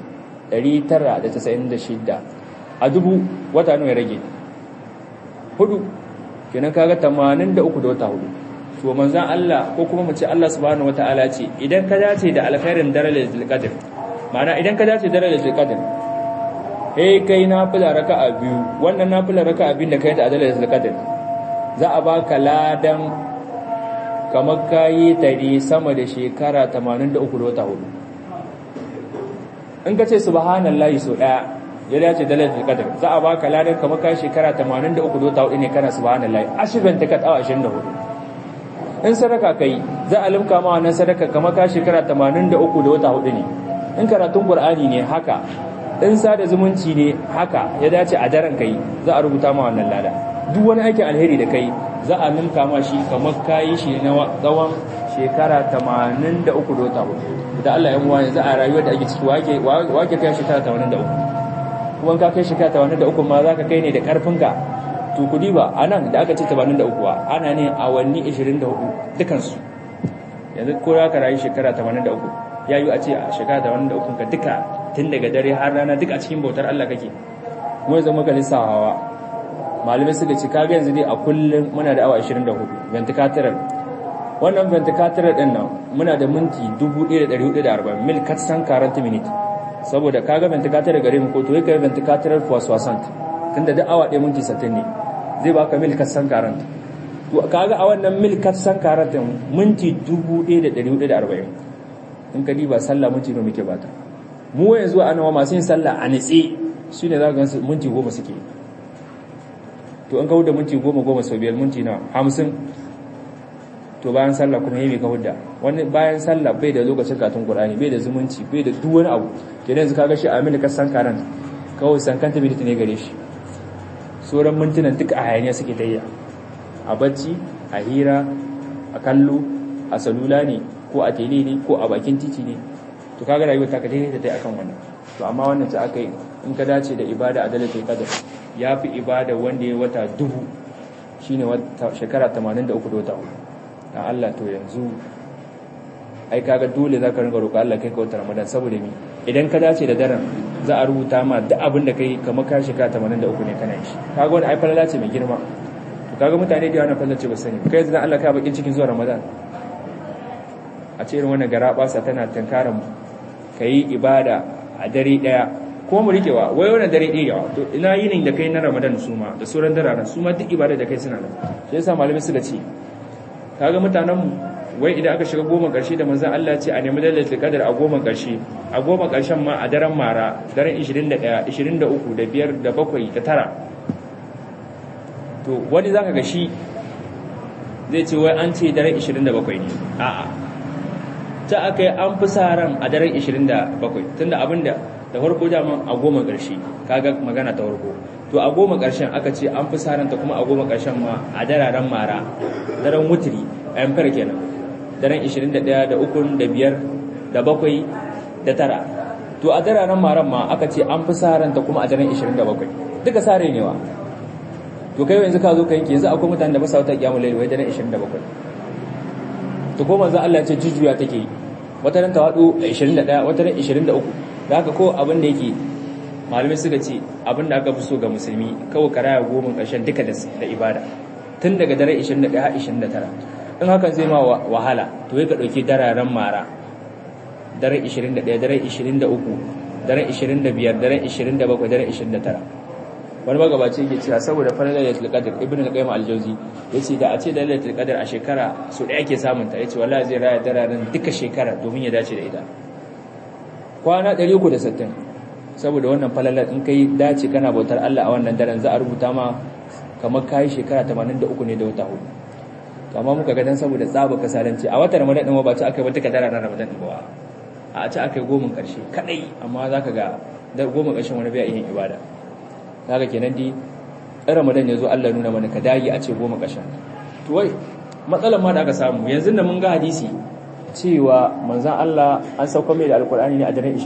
996 a dubu wata nawa ya rage hudu kenan kaga 83 da wata hudu to manzan Allah ko kuma mu ce Allah subhanahu wataala ce idan ka dace da alkhairin darajatul qadr ma'ana idan ka dace darajatul qadr eh kai nafila raka'a biyu wannan nafila raka'a biyu da kai da darajatul qadr za a baka ladan kamar kayi tare sama da shekara 83 da wata hudu in ka ce subhanallahi so daya ya dace da lailatul qadr za a baka ladan kamar kayi shekara 83 da wata hudu ne kana subhanallahi ashirin ta katawa 24 in sadaka kai za a limka ma wannan sadaka kamar ka shekara 83 da wata hudu ne in karatun qur'ani ne haka in sada zumunci ne haka ya dace a daren kai za a rubuta ma wannan lada duk wani aikin alheri da kai za a ninka ma shi kamar kayi shi na tsawon shekara 83 da wata hudu da Allah ya muwa yanzu a rayuwar da ake ciki wake wake kai shekara 83 kuma ka kai shekara 83 ma za ka kai ne da karfinka to kudi ba a nan da aka ce 83 ana ne awanni 24 dukansu yanzu ko ya ka rayu shekara 83 ya yi a ce a shekara 83 ka duka tun daga dare har rana duka a cikin bautar Allah kake mu zama ka lissawa malamai suka ce kaga yanzu dai a kullum muna da awa 24 ventricular wannan ventricular din nan muna da minti 1440 mil katsan 40 minute saboda kaga ventricular gare mu ko to yake ventricular for soixant tunda da awa 1 minti 60 ne zai baka mil katsan 40 to kaga a wannan mil katsan 40 minti 1440 in ka diba sallah minti ne muke bata mu yanzu a nawa masu yin sallah a nitsi shine za ka gansu minti 10 suke to an kawo da minti goma goma sau biyar minti na hamsin to bayan sallah kuma yayi ka hudda wani bayan sallah bai da lokacin katun qur'ani bai da zumunci bai da duk wani abu kenan yanzu kaga shi amina ka san karan kawai san kanta bai ne gare shi sauran mintunan duka a hayaniya suke tayya a bacci a hira a kallo a salula ne ko a tele ne ko a bakin titi ne to kaga rayuwar ta ka daidai ta akan wannan to amma wannan ta aka yi in ka dace da ibada a dalatul qadar ya fi ibada wanda ya wata dubu shine wata shekara 83 da wata hudu dan Allah to yanzu ai kaga dole zaka ringa roƙo Allah kai ka wata Ramadan saboda mi idan ka dace da daren za a rubuta ma duk abin da kai kamar ka shekara 83 ne kana shi kaga wani ai falala ce mai girma to kaga mutane da yawa falala ce ba sani kai yanzu Allah ka bakin cikin zuwa Ramadan a ce irin wannan garabasa tana tankaran kai ibada a dare daya ko mu rikewa wai wannan dare ɗaya yawa to ina yinin da kai na Ramadan su ma da sauran dararen su ma duk ibada da kai suna nan shi yasa malamai suka ce kaga mutanen mu wai idan aka shiga goma ƙarshe da manzon Allah ce a nemi lailatul qadar a goma ƙarshe a goma ƙarshen ma a daren mara daren 21 23 da 5 da 7 da 9 to wani zaka ga shi zai ce wai an ce daren 27 ne a'a ta aka yi an fi sa ran a daren 27 tunda abinda da farko daman a goma ƙarshe kaga magana ta farko to a goma ƙarshen aka ce an fi sa ta kuma a goma ƙarshen ma a dararen mara daren wutiri a yankar kenan daren 21 da 3 da 5 da 7 da 9 to a dararen maran ma aka ce an fi sa ta kuma a daren 27 duka sare ne wa to kai yanzu ka zo ka yanke yanzu akwai mutane da ba sa wata kiyamul layl wai daren 27 to ko manzo Allah ya ce jujjuya take yi wata ran tawadu 21 wata ran 23 da haka ko abin da yake malamai suka ce abin da aka fi so ga musulmi kawai karaya goma ƙarshen duka da ibada tun daga dare 21 har 29 in hakan zai ma wahala to ya ka ɗauki dararen mara dare 21 dare 23 dare 25 dare 27 dare 29 wani magabaci yake cewa saboda falalar lailatul qadr ibnu al-qayyim al-jawzi yace da a ce da lailatul qadr a shekara so da ake samun ta yace wallahi zai raya dararen duka shekara domin ya dace da ita kwana 360 saboda wannan falalar in kai dace kana bautar Allah a wannan daren za a rubuta ma kamar kai shekara 83 ne da wata hudu to amma muka ga dan saboda tsaba kasalanci a watan Ramadan din ba ta aka ba duka daren Ramadan din ba a ci aka yi goma karshe kadai amma zaka ga da goma karshen wani bai yin ibada zaka kenan di Ramadan yazo Allah nuna mana ka dage a ce goma karshen to wai matsalar ma da aka samu yanzu da mun ga hadisi cewa manzon Allah an sauka mai da alkur'ani ne a daren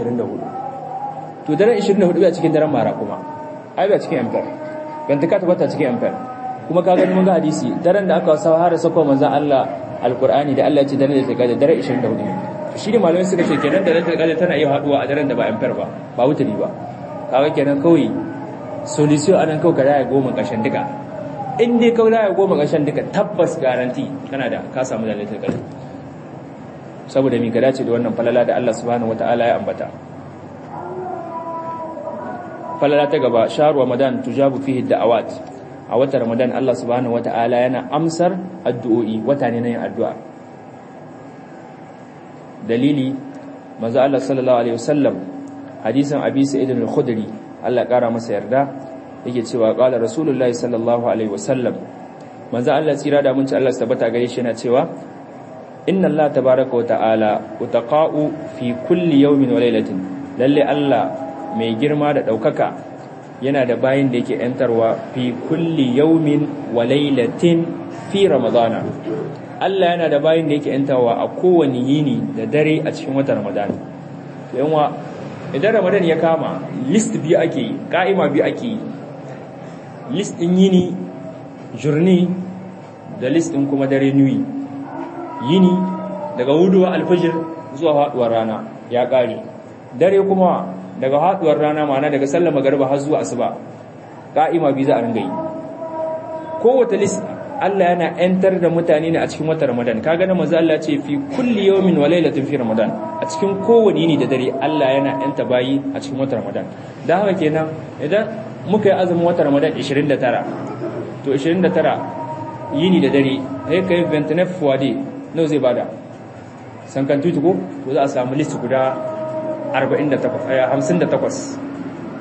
24 to daren 24 a cikin daren mara kuma ai ba cikin amfar ban ta tabbata cikin amfar kuma ka gani mun ga hadisi daren da aka wasa har sako manzon Allah alqur'ani da Allah ya ce daren da ta gada daren 24 shi ne malamai suka ce kenan da ta gada tana iya haduwa a daren da ba amfar ba ba wuturi ba kaga kenan kawai solution anan kawai kada ya goma kashin duka in dai kawai da ya goma kashin duka tabbas garanti kana da ka samu da lailatul qadr saboda mi ka dace da wannan falala da Allah subhanahu wataala ya ambata falala ta gaba shahru ramadan tujabu fihi da'awat a watan ramadan Allah subhanahu wata'ala yana amsar addu'o'i wata ne na yin addu'a dalili manzo Allah sallallahu alaihi wasallam hadisin abi sa'id al-khudri Allah kara masa yarda yake cewa qala rasulullahi sallallahu alaihi wasallam manzo Allah tsira da munci Allah tabbata gare shi yana cewa inna Allah tabaaraka wa ta'ala utaqa'u fi kulli yawmin wa laylatin lalle Allah mai girma da ɗaukaka yana da bayin da yake ‘yantarwa fi kulli yaumin wa lailatin fi ramadana Allah yana da bayin da yake ‘yantarwa a kowane yini da dare a cikin watan ramadana yanwa idan ramadan ya kama list biyu ake yi ƙa'ima biyu ake yi list ɗin yini jurni da list ɗin kuma dare nuyi yini daga huduwa alfajir zuwa haɗuwar rana ya ƙare dare kuma daga haduwar rana mana daga sallar magariba har zuwa asuba ka'ima bi za a ringa yi kowace list Allah yana enter da mutane ne a cikin watan Ramadan kaga na manzo Allah ce fi kulli yawmin wa laylatin fi Ramadan a cikin kowane yini da dare Allah yana enta bayi a cikin watan Ramadan dan haka kenan idan muka yi azumin watan Ramadan 29 to 29 yini da dare sai kai 29 fuwade nawa zai bada sankan tutu ko to za a samu list guda 58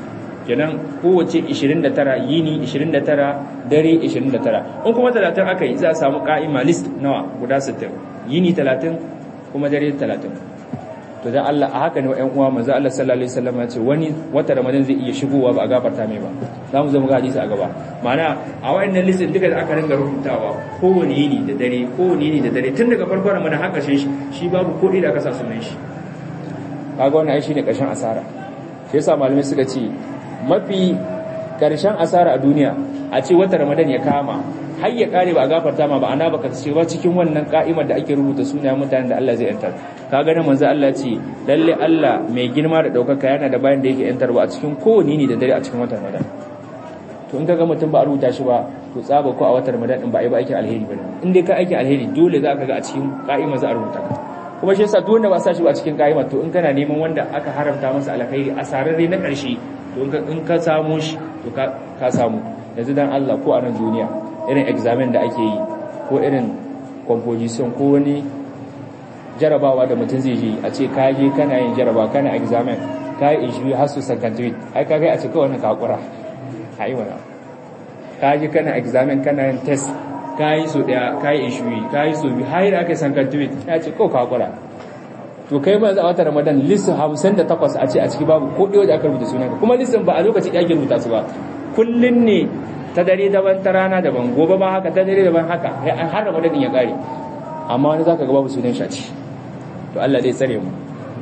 kenan kowace 29 yini 29 dare 29 in kuma 30 aka yi za a samu ka'ima list nawa guda 60 yini 30 kuma dare 30 to dan Allah a haka ne ƴan uwa manzo Allah sallallahu alaihi wasallam ya ce wani wata ramadan zai iya shigowa ba a gafarta mai ba za mu zo mu ga hadisi a gaba ma'ana a wayannan listin duka da aka ringa rubutawa kowane yini da dare kowane yini da dare tun daga farkon ramadan har ƙarshen shi shi babu ko da aka sa sunan shi kaga wannan ai shine ƙarshen asara shi yasa malamai suka ce mafi ƙarshen asara a duniya a ce wata ramadan ya kama har ya kare ba a gafarta ma ba ana baka ce ba cikin wannan ka'imar da ake rubuta sunayen mutanen da Allah zai yantar ka ga manzo Allah ce lalle Allah mai girma da daukaka yana da bayan da yake yantarwa a cikin kowane ne da dare a cikin watan ramadan to in kaga mutum ba a rubuta shi ba to tsaba ko a watan ramadan din ba ai ba aikin alheri bane in dai ka aikin alheri dole za ka ga a cikin ka'imar za a rubuta ka kuma shi yasa duk wanda ba sa shi ba cikin ka'ima to in kana neman wanda aka haramta masa alkhairi a sararre na ƙarshe to in ka samu shi to ka samu yanzu dan Allah ko a nan duniya irin examen da ake yi ko irin composition ko wani jarabawa da mutum zai yi a ce ka je kana yin jaraba kana examen ka yi ishiri har su sakantuit ai ka kai a ce kawai ka hakura a yi wani ka je kana examen kana yin test ka yi so daya ka yi ishiri ka yi so biyu har yi da aka yi sakantuit ya ce kawai ka hakura to kai ma za a wata ramadan listin hamsin da takwas a ce a ciki babu ko ɗaya da aka rubuta sunanka kuma listin ba a lokaci ɗaya ake rubuta su ba kullum ne ta dare daban ta rana daban gobe ba haka ta dare daban haka har ramadan ya kare amma wani zaka ga babu sunan shaci to Allah zai tsare mu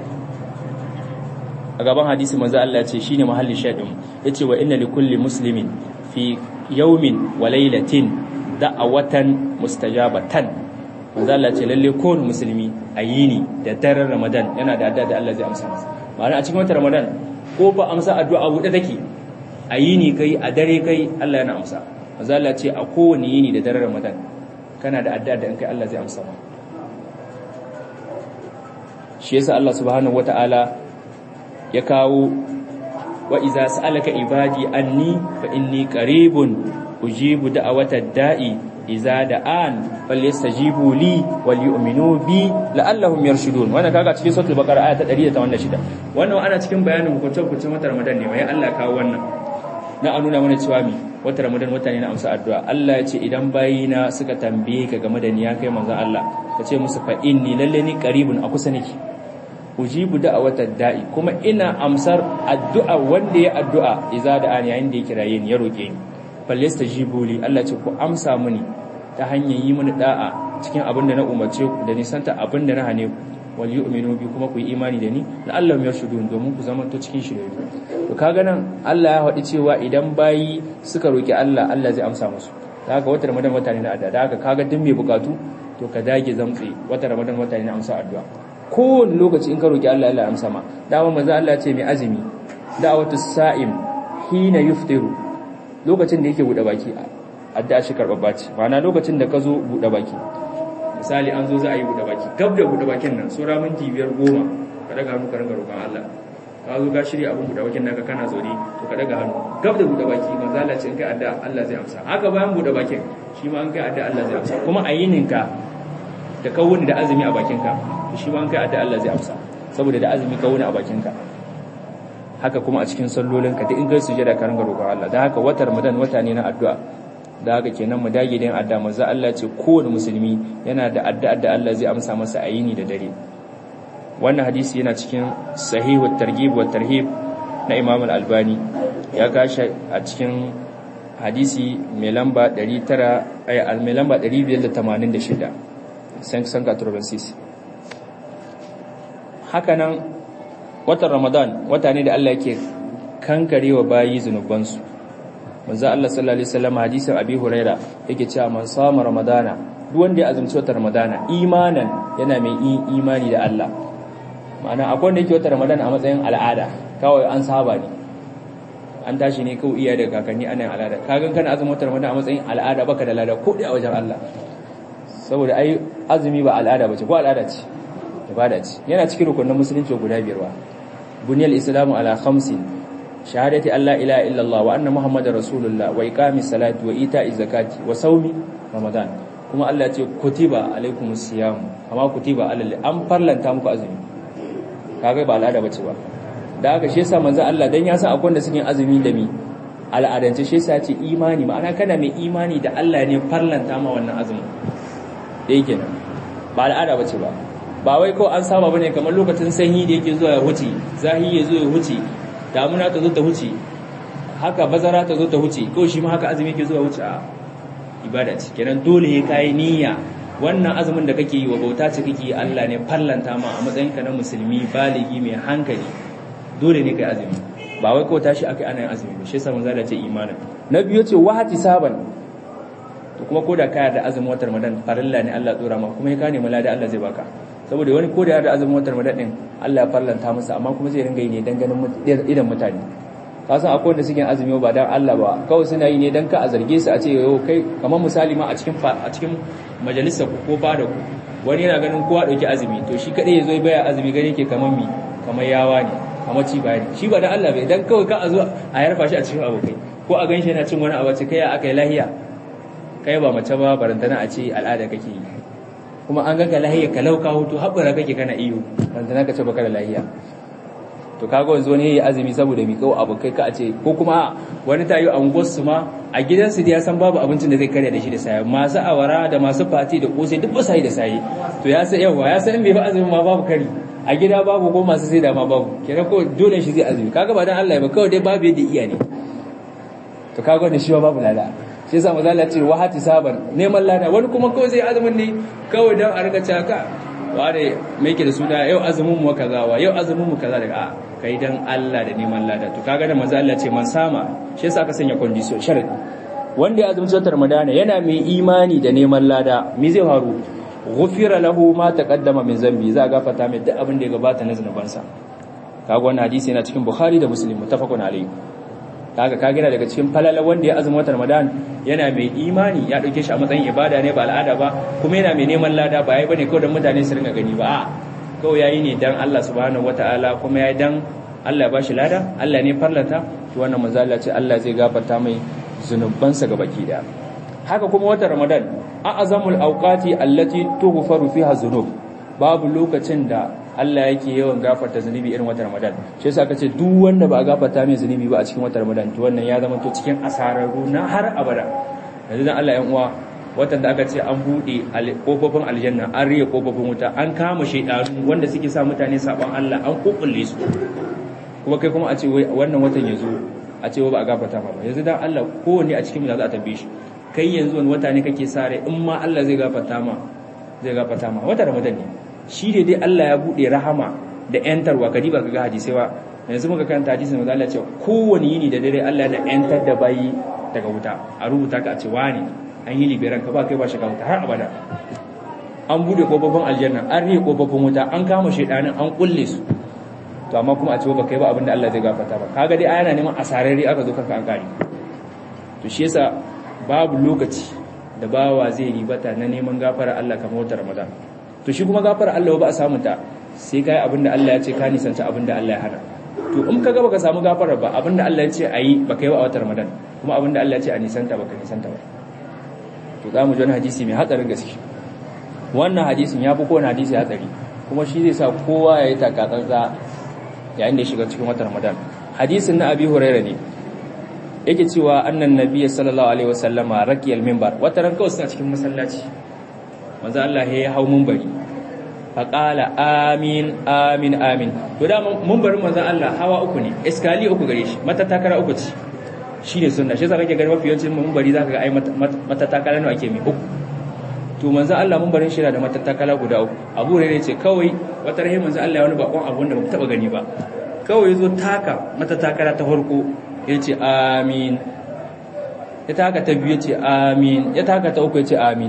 a gaban hadisi manzo Allah ya ce shine mahallin shaidin yace wa inna likulli muslimin fi yawmin wa laylatin da'awatan mustajabatan manzo Allah ce lalle kowane musulmi a yini da daren Ramadan yana da addu'a da Allah zai amsa masa ma'ana a cikin watan Ramadan ko ba amsa addu'a buɗe take a yini kai a dare kai Allah yana amsa manzo Allah ce a kowane yini da daren Ramadan kana da addu'a da in kai Allah zai amsa ma shi yasa Allah subhanahu wata'ala ya kawo wa iza sa'alaka ibadi anni fa inni qaribun ujibu da'awatad da'i iza da'an falyastajibu li wal yu'minu bi la'allahum yarshudun wannan kaga cikin suratul baqara aya ta 186 wannan ana cikin bayanin hukuncin hukuncin wata ramadan ne wai Allah kawo wannan na a nuna mana cewa mi wata ramadan wata ne na amsa addu'a Allah ya ce idan bayina suka tambaye ka game da ni ya kai manzon Allah ka ce musu fa inni lalle ni qaribun a kusa nake ujibu da'awatad da'i kuma ina amsar addu'a wanda ya addu'a iza da'an yayin da ya kiraye ni ya roke ni falyastajibu li Allah ce ku amsa mini ta hanyar yi mini da'a cikin abin da na umarce ku da nisanta abin da na hane ku wal yu'minu bi kuma ku yi imani da ni la'allahum yarshudun domin ku zama to cikin shirye to kaga nan Allah ya faɗi cewa idan bayi suka roki Allah Allah zai amsa musu da haka wata Ramadan wata ne na addu'a da haka kaga duk mai bukatu to ka dage zamtsi wata Ramadan wata ne na amsa addu'a kowane lokaci in ka roki Allah Allah ya amsa ma dama manzo Allah ya ce mai azumi da'watu sa'im hina yuftiru lokacin da yake buɗe baki addu'a shi karɓar ce ma'ana lokacin da ka zo buɗe baki misali an zo za a yi buɗe baki gab da buɗe bakin nan sura minti biyar goma ka daga hannu ka ringa roƙon Allah ka zo ka shirya abin buɗe bakin naka kana zaune to ka daga hannu gab da buɗe baki manzo Allah ce in kai addu'a Allah zai amsa haka bayan buɗe bakin shi ma an kai addu'a Allah zai amsa kuma a yininka da ka wuni da azumi a bakinka shi ma an kai addu'a Allah zai amsa saboda da azumi ka wuni a bakinka haka kuma a cikin sallolinka duk in kai sujada ka ringa roƙon Allah da haka watar Ramadan wata ne na addu'a da haka kenan mu dage da addu'a manzo Allah ce kowane musulmi yana da addu'a da Allah zai amsa masa a yini da dare wannan hadisi yana cikin sahihut targhib wa tarhib na Imam al-Albani ya kashi a cikin hadisi mai lamba 900 ay al mai lamba 586 san san 86 haka nan watan Ramadan wata ne da Allah yake kankarewa bayi zunubansu manzo Allah sallallahu alaihi wasallam hadisin Abi Huraira yake cewa man sama Ramadana duk wanda ya azumci watan Ramadana imanan yana mai imani da Allah ma'ana akwai wanda yake watan Ramadana a matsayin al'ada kawai an saba ne an tashi ne kawai iya da kakanni ana yin al'ada kagan kana azumin watan Ramadana a matsayin al'ada baka da lada ko dai a wajen Allah saboda ai azumi ba al'ada bace ko al'ada ce ibada ce yana cikin rukunin musulunci guda biyar wa buniyal islamu ala khamsin shahadati alla ilaha illallah wa anna muhammadar rasulullah wa iqamis salati wa ita'iz zakati wa saumi ramadan kuma Allah ya ce kutiba alaikumus siyam amma kutiba alal an farlanta muku azumi kaga ba al'ada bace ba da haka shi yasa manzo Allah dan ya san akwai wanda suke azumi da mi al'adance shi yasa ce imani ma'ana kana mai imani da Allah ne farlanta ma wannan azumin dai kenan ba al'ada bace ba ba wai ko an saba bane kamar lokacin sanyi da yake zuwa ya huce zahi ya zo ya huce damuna ta zo ta huce haka bazara ta zo ta huce ko shi ma haka azumi yake zuwa huce a ibada ce kenan dole ya kai niyya wannan azumin da kake yi wa bauta ce kake Allah ne farlanta ma a matsayinka na musulmi baligi mai hankali dole ne kai azumi ba wai ko tashi akai ana yin azumi ba shi yasa manzo Allah ce imanin na biyu ce wahati saban to kuma ko da kaya da azumin watan Ramadan farilla ne Allah tsora ma kuma ya kane mala da Allah zai baka saboda wani ko da ya da azumin watan Ramadan din Allah ya farlanta masa amma kuma zai ringa yi ne dan ganin idan mutane ka san akwai wanda suke azumi ba dan Allah ba kawai suna yi ne dan ka a zarge su a ce yau kai kamar misali ma a cikin a cikin majalisar ku ko fada ku wani yana ganin kowa dauki azumi to shi kadai yazo baya azumi gani yake kamar mi kamar yawa ne kamar ci bayani shi ba dan Allah bai dan kawai ka a zo a yarfa shi a cikin abokai ko a ganshi yana cin wani abaci kai aka yi lahiya kai ba mace ba barantana a ce al'ada kake yi kuma an ga ka lahiya ka lauka hutu haɓura kake kana iyo barantana ka ce baka da lahiya to kaga wanzu wani yayi azumi saboda mi kawo abokai ka a ce ko kuma wani tayi anguwar su ma a gidansu da ya san babu abincin da zai karya da shi da saye masu awara da masu fati da kosai duk ba sai da saye to ya san yawa ya san bai ba azumin ma babu kari a gida babu ko masu sai da ma babu kenan ko dole shi zai azumi kaga ba dan Allah ba kawai dai babu yadda iya ne to kaga wannan shi ba babu lada shi yasa maza Allah ce wa hati saban neman lada wani kuma kawai zai azumin ne kawai dan a riga caka ware me yake da suna yau azumin mu kaza wa yau azumin mu kaza daga kai dan Allah da neman lada to kaga da maza Allah ce man sama shi yasa aka sanya condition sharadi wanda ya azumci watan Ramadana yana mai imani da neman lada me zai faru ghufira lahu ma taqaddama min zambi za a gafarta mai duk abin da ya gabata na zunubansa kaga wannan hadisi yana cikin Bukhari da Muslim muttafaqun alayhi kaga ka gina daga cikin falala wanda ya azumi watan Ramadan yana mai imani ya dauke shi a matsayin ibada ne ba al'ada ba kuma yana mai neman lada ba yayi bane kawai dan mutane su ringa gani ba a kawai yayi ne dan Allah subhanahu wataala kuma yayi dan Allah ya bashi lada Allah ne farlata to wannan manzo Allah ce Allah zai gafarta mai zunubansa ga baki daya haka kuma watan Ramadan a'azamul awqati allati tughfaru fiha dhunub babu lokacin da Allah yake yawan gafarta zunubi irin watan Ramadan shi yasa aka ce duk wanda ba a gafarta mai zunubi ba a cikin watan Ramadan to wannan ya zama to cikin asararru na har abada yanzu dan Allah yan uwa watan da aka ce an bude kofofin aljanna an riye kofofin wuta an kama shaydanu wanda suke sa mutane saban Allah an kokulle su kuma kai kuma a ce wannan watan yazo a ce ba a gafarta ba yanzu dan Allah kowanne a cikin mu za a tambaye shi kai yanzu wani wata ne kake sare in ma Allah zai gafarta ma zai gafarta ma wata Ramadan ne shi ne dai Allah ya bude rahama da yantarwa kadi ba ga hadisi ba yanzu muka karanta hadisin manzo Allah ya ce kowane yini da dare Allah ya yantar da bayi daga wuta a rubuta ka a ce wani an yi liberan ka ba kai ba shiga wuta har abada an bude kofofin aljanna an riye kofofin wuta an kama shedanin an kulle su to amma kuma a ce ba kai ba abinda Allah zai gafarta ba kaga dai ayana neman asararri aka zo kanka an kare to shi yasa babu lokaci da bawa zai ribata na neman gafara Allah kamar wata Ramadan to shi kuma gafara Allah ba a samu ta sai kai abinda Allah ya ce ka nisanta abinda Allah ya hana to in kaga baka samu gafara ba abinda Allah ya ce ayi baka yi ba a watan Ramadan kuma abinda Allah ya ce a nisanta baka nisanta ba to za mu ji wani hadisi mai hatsarin gaske wannan hadisin ya fi kowane hadisi hatsari kuma shi zai sa kowa ya yi takatsantsa yayin da ya shiga cikin watan Ramadan hadisin na Abi Hurairah ne yake cewa annan nabiyyi sallallahu alaihi wasallama raqiyal minbar wata ran kawai suna cikin masallaci manzo Allah ya hau minbari faqala amin amin amin to da minbarin manzo Allah hawa uku ne iskali uku gare shi mata takara uku ce shine sunna shi yasa kake gani mafi yawancin minbari zaka ga ai mata takara ne ake mi uku to manzo Allah minbarin shi da mata takala guda uku Abu Hurairah ce kawai wata rahi manzo Allah ya wani bakon abu wanda ba taba gani ba kawai yazo taka mata takara ta farko yace amin ya taka ta biyu yace amin ya taka ta uku yace amin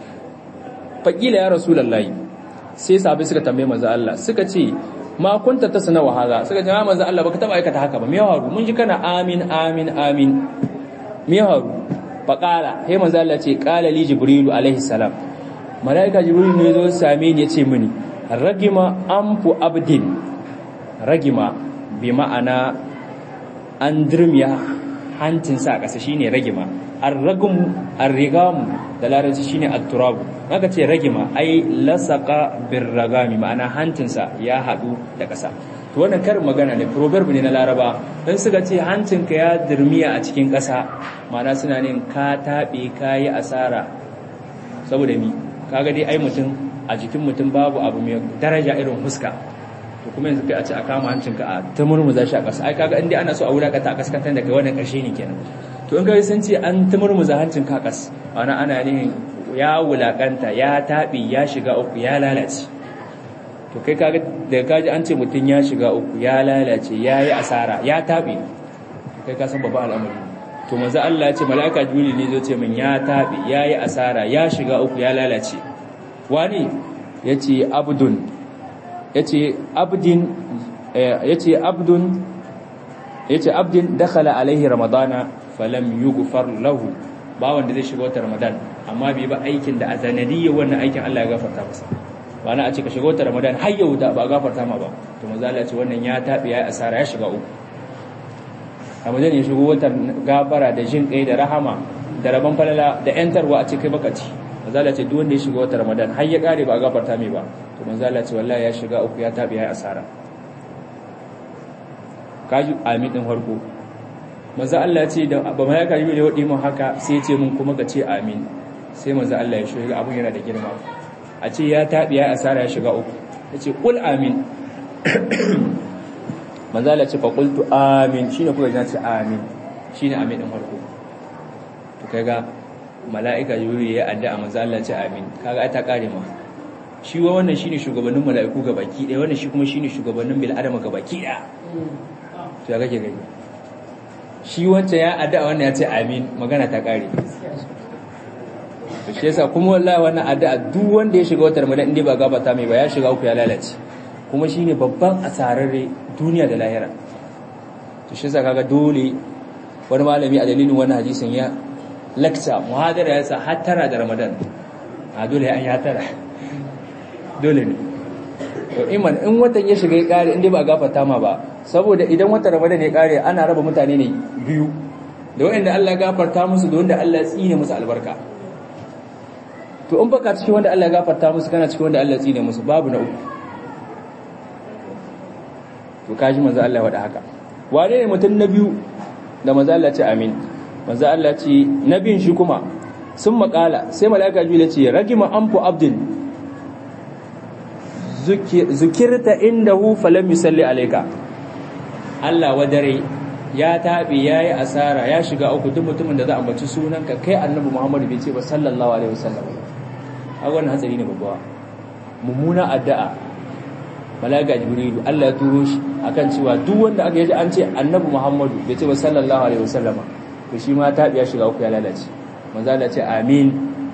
faƙila ya rasulullahi sai sahabbai suka tambaye manzo Allah suka ce ma kunta tasna wa hadha suka ce ma manzo Allah baka taba aikata haka ba me haru mun ji kana amin amin amin me haru faqala sai manzo Allah ce qala li jibrilu alaihi salam malaika jibrilu ne zo same ni yace mini ragima amfu abdin ragima bi ma'ana an dirmiya hancinsa a ƙasa shine ragima ar-ragum ar-rigam da larabci shine at-turab aka ce ragima ai lasaka bir ragami ma'ana hancinsa ya hadu da ƙasa to wannan karin magana ne proverb ne na laraba dan suka ce hancinka ya dirmiya a cikin ƙasa ma'ana suna ne ka taɓe ka yi asara saboda mi kaga dai ai mutum a jikin mutum babu abu mai daraja irin fuska to kuma yanzu kai a ce a kama hancinka a ta murmuza shi a ƙasa ai kaga inda ana so a wulakata a kaskantar da kai wannan ƙarshe ne kenan to in kai sun ce an ta murmuza hancin ka ƙas ana ana ne ya wulakanta ya taɓe ya shiga uku ya lalace to kai kaga daga kaji an ce mutum ya shiga uku ya lalace ya yi asara ya taɓe kai ka san babban al'amari to manzo Allah ya ce mala'ika jibril ne zai ce min ya taɓe ya yi asara ya shiga uku ya lalace wani yace abdun yace abdin yace abdun yace abdin dakhala alaihi ramadana falam yughfar lahu ba wanda zai shiga wata ramadan amma bai ba aikin da a sanadiyya wannan aikin Allah ya gafarta masa ba na a ce ka shiga wata ramadan har ya wuta ba gafarta ma ba to manzo Allah ya ce wannan ya tabi ya asara ya shiga uku ramadan ya shigo wata gafara da jin kai da rahama da rabon falala da yantarwa a cikin bakaci manzo Allah ya ce duk wanda ya shiga wata ramadan har ya kare ba gafarta mai ba to manzo Allah ya ce wallahi ya shiga uku ya tabi ya asara kaji amin din farko manzo Allah ya ce da ba mai ka yi wadi mun haka sai ya ce mun kuma ka ce amin sai manzo Allah ya shiga abun yana da girma a ce ya tabi ya asara ya shiga uku yace kul amin manzo Allah ya ce fa qultu amin shine kuka ji ce amin shine amin din farko to kaga mala'ika yuri ya addu'a manzo Allah ya ce amin kaga ai ta kare ma shi wa wannan shine shugabannin mala'iku gabaki ɗaya wannan shi kuma shine shugabannin bil adama gabaki ɗaya to ya kake gani shi wancan ya addu'a wannan ya ce amin magana ta kare to shi yasa kuma wallahi wannan addu'a duk wanda ya shiga wata ramadan inda ba gabata mai ba ya shiga uku ya lalace kuma shine babban asararre duniya da lahira to shi yasa kaga dole wani malami a dalilin wannan hadisin ya lakta muhadara ya sa hattara da ramadan a dole an ya tara dole ne to iman in watan ya shiga ya kare inda ba gafarta ma ba saboda idan watan ramadan ya kare ana raba mutane ne biyu da wanda Allah ya gafarta musu da wanda Allah ya tsine musu albarka to in baka cikin wanda Allah ya gafarta musu kana cikin wanda Allah ya tsine musu babu na uku to kaji manzo Allah ya wada haka wane ne mutum na biyu da manzo Allah ya ce amin manzo Allah ya ce nabiyin shi kuma sun makala sai malaka jibril ya ce ragima anfu abdin zukirta indahu falam yusalli alayka Allah wadare ya tabi yayi asara ya shiga uku duk mutumin da za a ambaci sunanka kai annabi Muhammad bai ce ba sallallahu alaihi wasallam a wannan hatsari ne babba mummuna addu'a malaika jibrilu Allah ya turo shi akan cewa duk wanda aka yaji an ce annabi Muhammadu bai ce ba sallallahu alaihi wasallam to shi ma tabi ya shiga uku ya lalace manzo Allah ce amin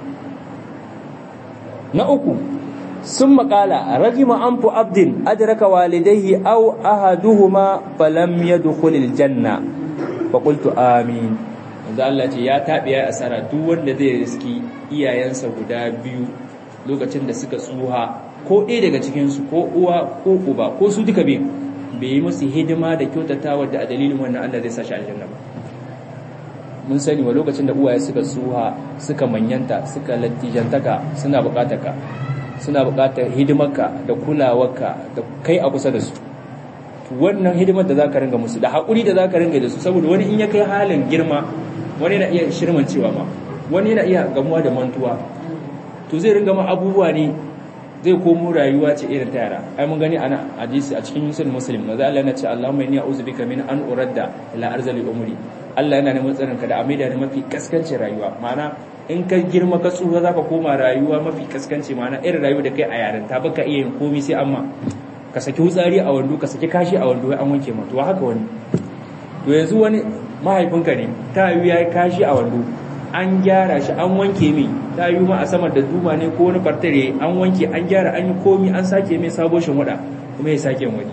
na uku sun makala ragima an fu abdin adraka walidaihi aw ahaduhuma falam yadkhulil janna fa qultu amin manzo Allah ce ya tabi ya asara duk wanda zai riski iyayensa guda biyu lokacin da suka tsuha ko ɗaya daga cikin su ko uwa ko uba ko su duka biyu bai yi musu hidima da kyautatawa da a dalilin wannan Allah zai sa shi aljanna ba mun sani wa lokacin da uwaye suka tsuha suka manyanta suka lattijantaka suna bukatar ka suna buƙatar hidimarka da kulawarka da kai a kusa da su wannan hidimar da zaka ringa musu da haƙuri da zaka ringa da su saboda wani in ya kai halin girma wani na iya shirman cewa ma wani na iya gamuwa da mantuwa to zai ringa ma abubuwa ne zai komo rayuwa ce irin ta yara ai mun gani ana hadisi a cikin musulmi muslim maza Allah yana ce Allahumma inni a'udhu bika min an uradda ila arzali umri Allah yana neman tsarinka da amida da mafi kaskancin rayuwa ma'ana in ka girma ka tsufa za ka koma rayuwa mafi kaskanci mana irin rayuwa da kai a yaren ta baka iya yin komi sai amma ka saki wutsari a wando ka saki kashi a wando an wanke ma to haka wani to yanzu wani mahaifinka ne ta yi ya kashi a wando an gyara shi an wanke mai ta yi ma a samar da duma ne ko wani fartare an wanke an gyara an yi komi an sake mai sabo shin wada kuma ya sake wani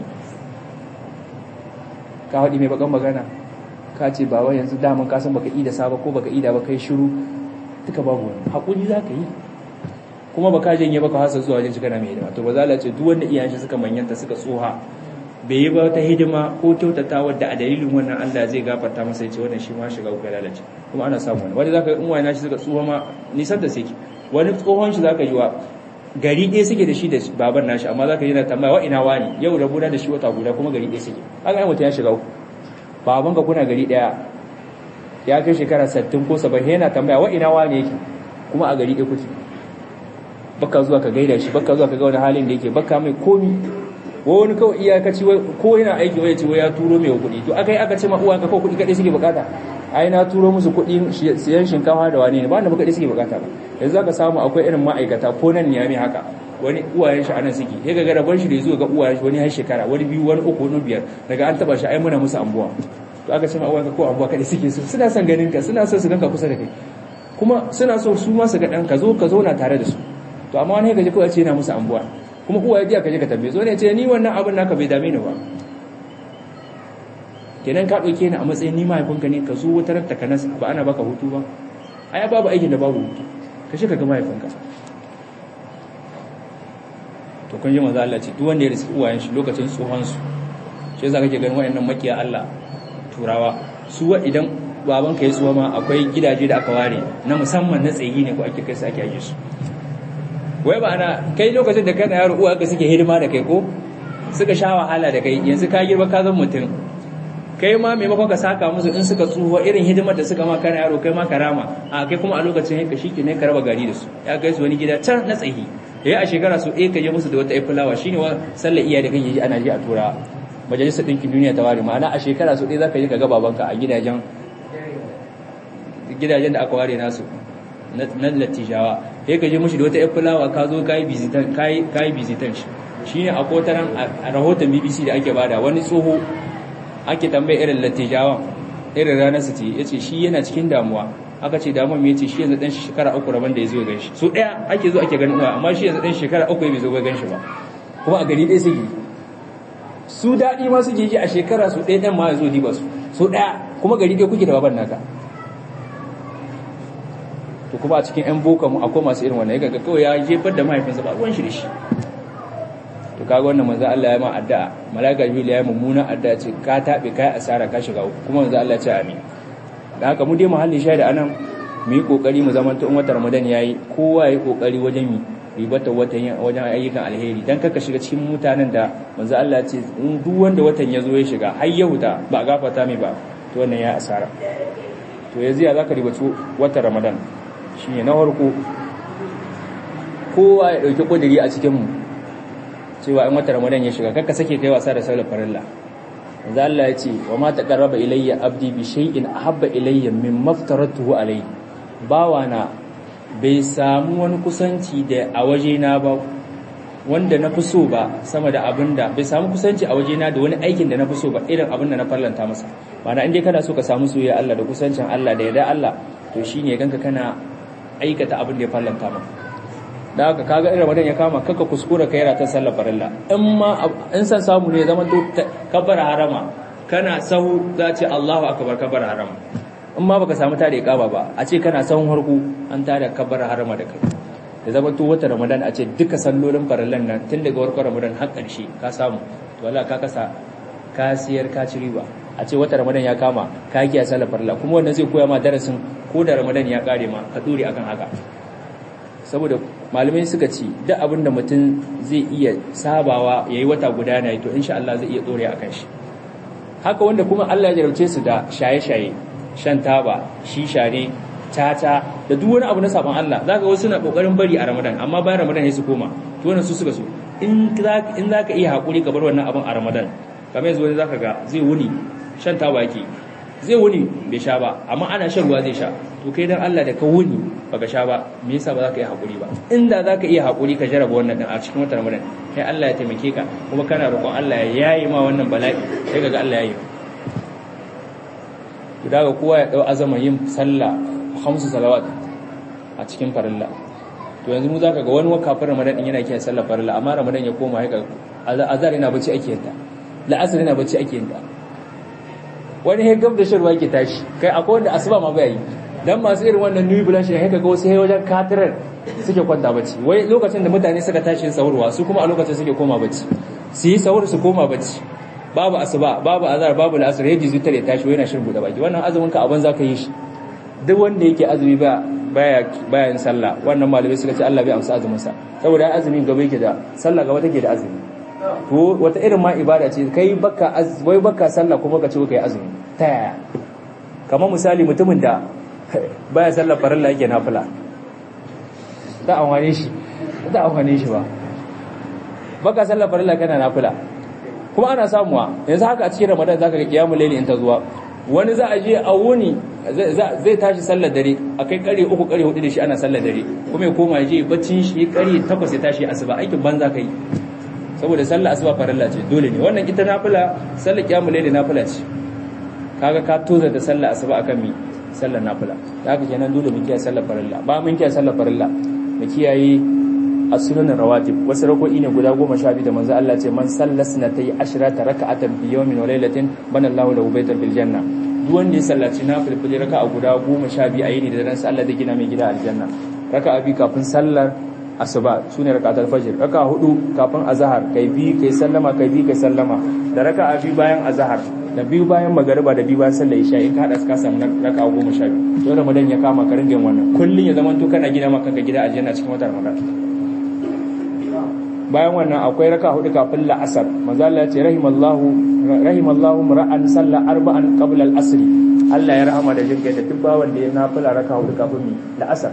ka haɗi mai bakan magana ka ce ba wai yanzu daman ka san baka ida saba ko baka ida ba kai shiru duka babu wani haƙuri za ka yi kuma ba ka janye ba ka hasa zuwa wajen shiga na mai hidima to ba za a ce duk wanda iyayen shi suka manyanta suka tsoha bai yi ba ta hidima ko kyautata wadda a dalilin wannan Allah zai gafarta masa ya ce wannan shi ma shiga uku lalace kuma ana samu wani wani zaka in wani shi suka tsoha ma nisan da sake wani tsohon shi zaka yi wa gari ɗaya suke da shi da baban nashi amma zaka yi na tambaya wa ina wani yau da guda da shi wata guda kuma gari ɗaya suke haka ai mutum ya shiga uku baban ka kuna gari ɗaya ya kai shekara 60 ko 70 yana tambaya wa ina wani yake kuma a gari ɗaya kuke baka zuwa ka gaida shi baka zuwa ka ga wani halin da yake baka mai komi wani kawai iyakaci ko yana aiki wai ce wai ya turo mai kuɗi to aka yi aka ce ma uwa ka kawai kuɗi kaɗai suke bukata ai na turo musu kuɗi siyan shinkafa da wani ne ba da kaɗai suke bukata ba yanzu zaka samu akwai irin ma'aikata ko nan ne haka wani uwayen shi anan suke sai ga rabon shi da zuwa ga uwayen shi wani har shekara wani biyu wani uku wani biyar daga an taba shi ai muna musu ambuwa to aka ce ma uwa ka ko ambuwa kaɗai suke so suna son ganin ka suna so su ganka kusa da kai kuma suna so su ma su ga ɗan ka zo ka zauna tare da su to amma wani gaji kawai ce yana musu ambuwa kuma uwa ya ka je ka tambaye zo ne ce ni wannan abin naka bai dame ni ba kenan ka ɗauke ni a matsayin ni mahaifinka ne ka zo wata ranta ka nasa ba ana baka hutu ba ai babu aikin da babu hutu ka shi ka ga mahaifinka to kun ji manzo Allah ce duk wanda ya riski uwayen shi lokacin tsohon su shi yasa kake ganin wayannan makiya Allah turawa su wa idan babanka ya tsuwa ma akwai gidaje da aka ware na musamman na tsayi ne ko ake kai su ake aje su wai ba ana kai lokacin da kana yaro uwa ka suke hidima da kai ko suka sha wahala da kai yanzu ka girma ka zama mutum kai ma maimakon ka saka musu in suka tsufa irin hidimar da suka ma kana yaro kai ma karama a kai kuma a lokacin yanka shi ne ka raba gari da su ya kai su wani gida can na tsayi ya a shekara su ɗaya ka je musu da wata fulawa shine wa sallar iya da kake ji ana ji a tura majalisar ɗinkin duniya ta ware ma'ana a shekara su ɗaya zaka je ka ga babanka a gidajen gidajen da aka ware nasu na latijawa sai ka je mushi da wata fulawa ka zo kayi bizitan kayi bizitan shi shine a kotaran a rahoton BBC da ake bada wani tsoho ake tambaye irin latijawan irin ranar su ce yace shi yana cikin damuwa aka ce damuwa me yace shi yanzu dan shekara uku rabon da yazo gan shi so daya ake zo ake ganin uwa amma shi yanzu dan shekara uku bai zo ga gan shi ba kuma a gari ɗaya suke su daɗi ma suke ji a shekara su ɗaya ɗan ma ya zo diba su so ɗaya kuma gari ɗaya kuke da baban naka to kuma a cikin yan boka mu akwai masu irin wannan yaga kawai ya jefar da mahaifinsa ba ruwan shi da shi to kaga wannan manzo Allah ya ma addu'a malaika jibril ya yi mummuna addu'a ce ka tabe kai asara ka shiga uku kuma manzo Allah ya ce amin dan haka mu dai muhallin shaida anan mu yi kokari mu zama in watan Ramadan yayi kowa yayi kokari wajen mi ribata watan wajen ayyukan alheri dan kaka shiga cikin mutanen da manzo Allah ya ce in duk wanda watan ya zo ya shiga har ya huta ba gafarta mai ba to wannan ya asara to yanzu ya zaka ribaci watan Ramadan shi ne na harko kowa ya ɗauki ƙudiri a cikinmu cewa in wata ramadan ya shiga kakka sake kai wasa da saular farilla za Allah ya ce wa ma taqarraba ilayya abdi bi shay'in ahabba ilayya min maftaratuhu alayhi bawa na bai samu wani kusanci da a waje na ba wanda na fi so ba sama da abinda bai samu kusanci a waje na da wani aikin da na fi so ba irin abin da na farlanta masa ma'ana in dai kana so ka samu soyayya Allah da kusancin Allah da yarda Allah to shine ganka kana aikata abin da ya fallanta ma da haka kaga irin wadan ya kama kaka kuskura kai ratan sallar farilla in ma in san samu ne zaman to kabbara harama kana sahu za ce Allahu akbar kabbara harama in ma baka samu tare kaba ba a ce kana sahun harku an tare kabbara harama da kai da zaman to wata ramadan a ce duka sallolin farillan nan tun daga warkar ramadan har karshe ka samu to wallahi ka kasa ka siyar ka ci riba a ce wata ramadan ya kama ka kiya sallar farilla kuma wannan zai koya ma darasin ko da ramadan ya kare ma ka dore akan haka saboda malamai suka ce duk abin da mutum zai iya sabawa yayi wata guda na to insha Allah zai iya dore akan shi haka wanda kuma Allah ya jarabce su da shaye-shaye shan taba shisha ne tata da duk wani abu na saban Allah zaka wasu na kokarin bari a ramadan amma bayan ramadan sai su koma to wannan su suka so in in zaka iya hakuri ka bar wannan abin a ramadan kamar yanzu wani zaka ga zai wuni shan taba yake zai wuni bai sha ba amma ana shan ruwa zai sha to kai dan Allah da ka wuni baka sha ba me yasa ba za ka yi hakuri ba inda za ka iya hakuri ka jaraba wannan din a cikin watan Ramadan kai Allah ya taimake ka kuma kana roƙon Allah ya yayi ma wannan bala'i sai kaga Allah ya yi to daga kowa ya dau azaman yin sallah khamsu salawat a cikin farilla to yanzu mu zaka ga wani wakafin Ramadan din yana kiyaye sallar farilla amma Ramadan ya koma haka azar yana bacci ake yanta la'asar yana bacci ake yanta wani he gab da shirwa yake tashi kai akwai wanda asuba ma bai yi dan masu irin wannan new blanche ne haka ga wasu he wajen katirar suke kwanta bacci wai lokacin da mutane suka tashi sahurwa su kuma a lokacin suke koma bacci su yi sahur su koma bacci babu asuba babu azar babu la'asar yaji zutar ya tashi wai yana shirin bude baki wannan azumin ka abin zaka yi shi duk wanda yake azumi ba baya baya yin sallah wannan malamai suka ce Allah bai amsa azumin sa saboda azumin gaba yake da sallah gaba take da azumi to wata irin ma ibada ce kai baka wai baka sallah kuma ka ce kai azumi ta yaya kamar misali mutumin da baya sallar farilla yake nafila da amfane shi da amfane shi ba baka sallar farilla kana nafila kuma ana samuwa yanzu haka a cikin ramadan zaka ga kiyamul layli in ta zuwa wani za a je a wuni zai tashi sallar dare a kai kare uku kare hudu da shi ana sallar dare kuma ya koma ya je baccin shi kare takwas ya tashi asuba aikin banza kai saboda sallar asuba farilla ce dole ne wannan ita nafila sallar kiyamul layli nafila ce kaga ka toza da sallar asuba akan mi sallar nafila da haka kenan dole mu kiyaye sallar farilla ba mun kiyaye sallar farilla mu kiyaye as-sunan rawatib wasu rako'i ne guda goma sha biyu da manzo Allah ce man sallas na tayi ashrata raka'atan fi yawmin wa laylatin bana Allahu lahu baytan bil janna duk wanda ya sallaci nafil fili raka'a guda goma sha biyu a yini da ran Allah zai gina mai gida aljanna raka'a bi kafin sallar asuba sune raka'atul fajr raka'a hudu kafin azhar kai bi kai sallama kai bi kai sallama da raka'a bi bayan azhar da biyu bayan magariba da biyu bayan sallar isha in ka hada ka samu raka'a goma sha biyu to ramadan ya kama ka ringa wannan kullun ya zama to kana gina maka kanka gida aljanna cikin watan ramadan bayan wannan akwai raka hudu kafin la'asar manzo Allah ya ce rahimallahu rahimallahu ra'an salla arba'an qabla al-asr Allah ya rahama da jinkai da duk bawan da ya nafila raka hudu kafin mi la'asar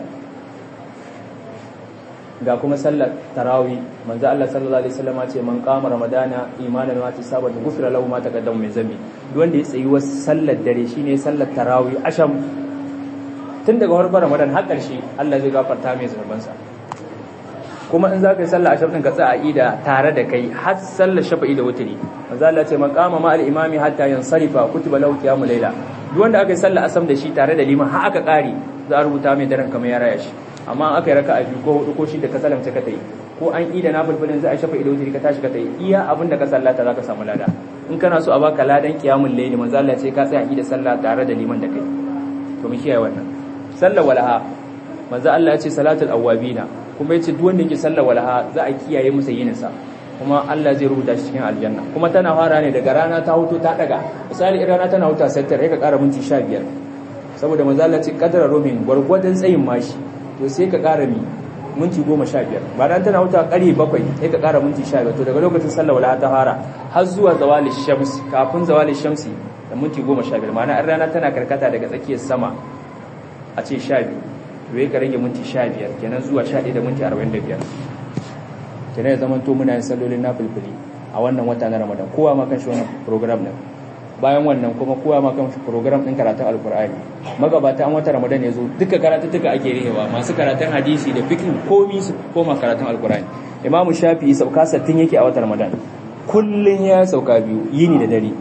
ga kuma sallar tarawih manzo Allah sallallahu alaihi wasallam ya ce man qama ramadana imanan wa tisaban ghufira lahu ma taqaddama min zambi duk wanda ya tsayi wasu sallar dare shine sallar tarawih asham tun daga farkon ramadan har ƙarshe Allah zai gafarta mai zunubansa kuma in za ka yi sallah a shafin ka tsaya ida tare da kai har sallar shafa'i da wuturi manzo Allah ce maqama ma al-imami hatta yansarifa kutiba lahu qiyamul layla duk wanda aka yi sallah asam da shi tare da liman har aka kare za a rubuta mai daren kamar ya raya shi amma aka yi raka'a biyu ko hudu ko shi da ka salamce ka tayi ko an ida na bulbulin za a shafa'i da wuturi ka tashi ka tayi iya abin da ka sallata za ka samu lada in kana so a baka ladan qiyamul layli manzo Allah ce ka tsaya ida sallah tare da liman da kai to mu kiyaye wannan sallar walaha manzo Allah ya ce salatul awwabina kuma yace duk wanda yake sallar walaha za a kiyaye masa yininsa kuma Allah zai rubuta shi cikin aljanna kuma tana fara ne daga rana ta huto ta daga misali in rana tana huta sai ta ka ƙara minti 15 saboda manzo Allah ce kadara romin gwargwadon tsayin mashi to sai ka ƙara mi minti 15 ba dan tana huta ƙari 7 sai ka ƙara minti 15 to daga lokacin sallar walaha ta fara har zuwa zawali shams kafin zawali shamsi da minti 15 ma'ana in rana tana karkata daga tsakiyar sama a ce 12 to ka rage minti 15 kenan zuwa 11 da minti 45 kenan ya zama to muna yin sallolin nafilfili a wannan wata na Ramadan kowa ma kan shi wannan program din bayan wannan kuma kowa ma kan shi program din karatun alkur'ani magabata an wata Ramadan ya zo duka karatuttuka ake rihewa masu karatun hadisi da fiqh komi su koma karatun alkur'ani imamu shafi'i sauka 60 yake a watan Ramadan kullun ya sauka biyu yini da dare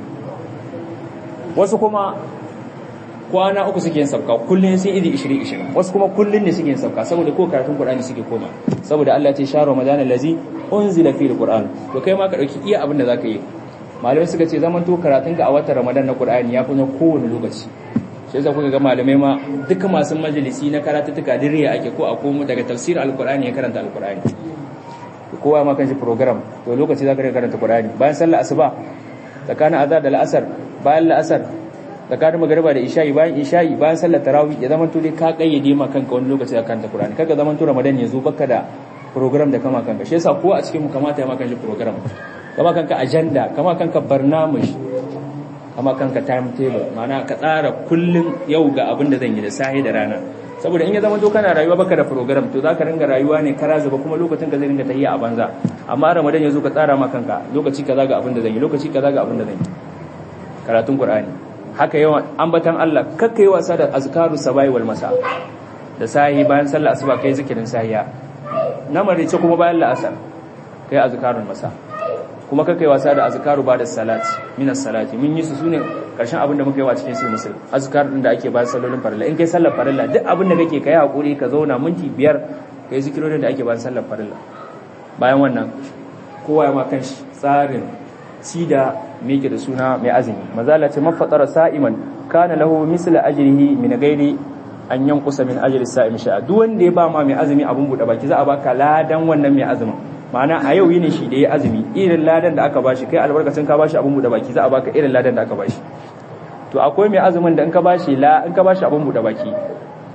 wasu kuma kwana uku suke yin sauka kullun sai idi 20 20 wasu kuma kullun ne suke yin sauka saboda ko karatun Qur'ani suke koma saboda Allah ya ce shahru ramadan allazi unzila fihi alquran to kai ma ka dauki iya abin da zaka yi malamai suka ce zaman to karatun ka a watan ramadan na Qur'ani ya fi na kowane lokaci sai yasa kuka ga malamai ma duka masu majalisi na karatuttuka diriya ake ko a komo daga tafsir alqur'ani ya karanta alqur'ani kowa ma kan shi program to lokaci zaka karanta Qur'ani bayan sallar asuba tsakanin azhar da al'asar bayan la'asar tsakanin magariba da isha'i bayan isha'i bayan sallar tarawih ya zama dai ka kayyade ma kanka wani lokaci da kanta Qur'ani kaga zaman to Ramadan ya zo baka da program da kama kanka shi yasa ko a cikin mu kamata ya maka shi program kama kanka agenda kama kanka barnamij kama kanka timetable ma'ana ka tsara kullun yau ga abin da zan yi da sahi da rana saboda in ya zama to kana rayuwa baka da program to zaka ringa rayuwa ne kara zuba kuma lokacin ka zai ringa tahiya a banza amma Ramadan ya zo ka tsara ma kanka lokaci kaza ga abin da zan yi lokaci kaza ga abin da zan yi karatun Qur'ani haka yawan ambatan Allah kakkai wasa da azkaru sabai wal masa da sahi bayan sallar asuba kai zikirin sahiya na marice kuma bayan la'asar kai azkarun masa kuma kakkai wasa da azkaru ba da salati minas salati mun yi su sune karshen abin da muka yi wa cikin sai musul azkar din da ake bayan sallolin farilla in kai sallar farilla duk abin da kake kai hakuri ka zauna minti biyar kai zikirorin da ake bayan sallar farilla bayan wannan kowa ya ma kan shi tsarin ci da meke da suna mai azumi mazala ce mafatara sa'iman kana lahu misla ajrihi min ghairi an yankusa min ajri sa'im sha'a duk wanda ya ba ma mai azumi abun bude baki za a baka ladan wannan mai azumin ma'ana a yau yini shi da ya azumi irin ladan da aka bashi kai albarkacin ka bashi abun bude baki za a baka irin ladan da aka bashi to akwai mai azumin da in ka bashi la in ka bashi abun bude baki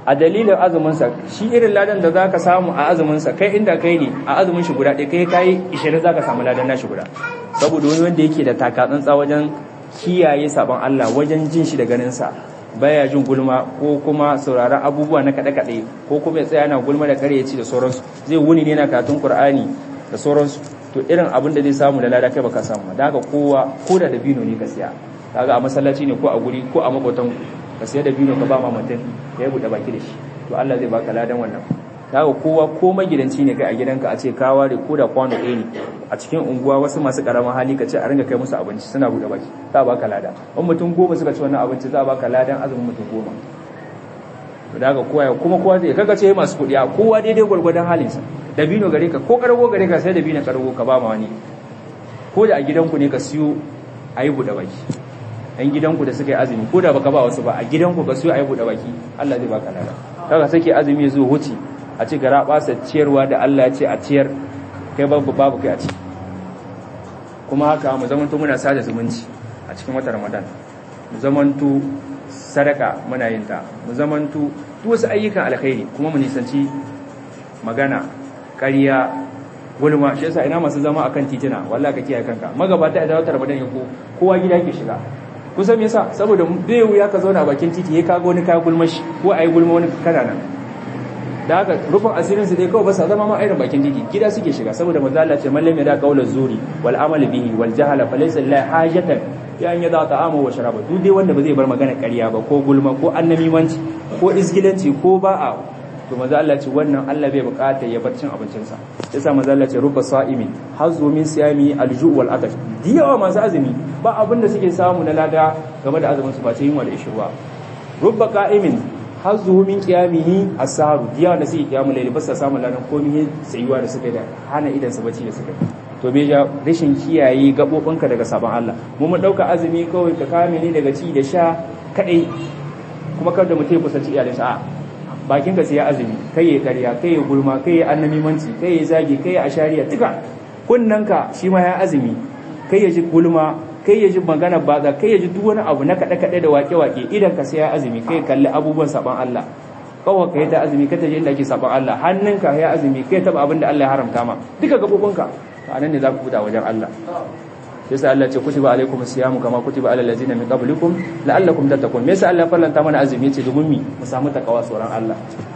a dalilin azumin sa shi irin ladan da zaka samu a azumin sa kai inda kai ne a azumin shi guda ɗaya kai kai 20 zaka samu ladan nashi guda saboda wani wanda yake da takatsantsa wajen kiyaye sabon Allah wajen jin shi da ganin sa baya jin gulma ko kuma sauraron abubuwa na kaɗe-kaɗe ko kuma ya tsaya yana gulma da karyaci da sauransu zai wuni ne na katun Qur'ani da sauransu to irin abin da zai samu da lada kai baka samu da haka kowa ko da dabino ne ka siya kaga a masallaci ne ko a guri ko a makotan ka siya dabino ka ba ma mutum ya yi buɗe baki da shi to Allah zai baka ladan wannan kaga kowa ko magidanci ne kai a gidanka a ce ka ware ko da kwano ɗaya ne a cikin unguwa wasu masu karamin hali ka ce a ringa kai musu abinci suna buɗe baki za a baka lada in mutum goma suka ci wannan abinci za a baka ladan azumin mutum goma da haka kowa kuma kowa zai kaga ce masu kuɗi a kowa daidai gwargwadon halinsa dabino gare ka ko kargo gare ka sai dabino kargo ka ba ma wani ko da a gidanku ne ka siyo a yi buɗe baki ɗan gidanku da suka yi azumi ko da baka ba wasu ba a gidanku ka siyo a yi buɗe baki Allah zai baka lada kaga sake azumi ya zo huci a ci gara ɓasa ciyarwa da Allah ya ce a ciyar kai babu babu kai a ci kuma haka mu zamanto muna sada zumunci a cikin watan Ramadan mu zamanto sadaka muna yin ta mu zamanto duk wasu ayyukan alkhairi kuma mu nisanci magana ƙarya gulma shi yasa ina masu zama akan titina wallahi ka kiyaye kanka magabata idan wata Ramadan ya ko kowa gida ke shiga kusan me yasa saboda bai wuya ka zauna bakin titi ya kaga wani kaya gulma shi ko ayi gulma wani kana nan da haka rufin asirin su dai kawai ba sa zama ma irin bakin titi gida suke shiga saboda manzo Allah ce mallam da qaula zuri wal amal bihi wal jahala falaysa lillahi hajatan ya an yada ta'amu wa sharaba duk dai wanda ba zai bar magana ƙarya ba ko gulma ko annamimanci ko isgilanci ko ba'a to manzo Allah ce wannan Allah bai bukata ya bar cin abincin sa yasa manzo Allah ce rubba sa'imin hazu min siyami alju wal atash diyawa masu azumi ba abin da suke samu na lada game da azumin su ba ce yunwa da ishirwa rubba qa'imin hazu min qiyamihi as-sahru diyawa da suke qiyamul layli ba sa samu ladan komai tsayuwa da suka da hana idan su bacci da suka to bai ja rashin kiyaye gabobinka daga sabon Allah mu mun dauka azumi kawai ka kame ne daga ci da sha kadai kuma kada mutum ya kusanci iyalinsa a bakin ka sai ya azumi kai ya karya kai ya gulma kai ya annamimanci kai ya zagi kai ya ashariya duka kunnanka shi ma ya azumi kai ya ji gulma kai ya ji magana baza kai ya ji duk wani abu na kaɗe kaɗe da wake wake idan ka sai ya azumi kai kalli abubuwan saban Allah kawai ka yi ta azumi ka ta je inda ake saban Allah hannunka ya azumi kai taba abin da Allah ya haramta ma duka gabobinka a nan ne za ku fita wajen Allah yasa Allah ce kutiba alaikum siyamu kama kutiba alal ladzina min qablikum la'allakum tattaqun me yasa Allah ya farlanta mana azumi yace domin mi mu samu takawa tsoron Allah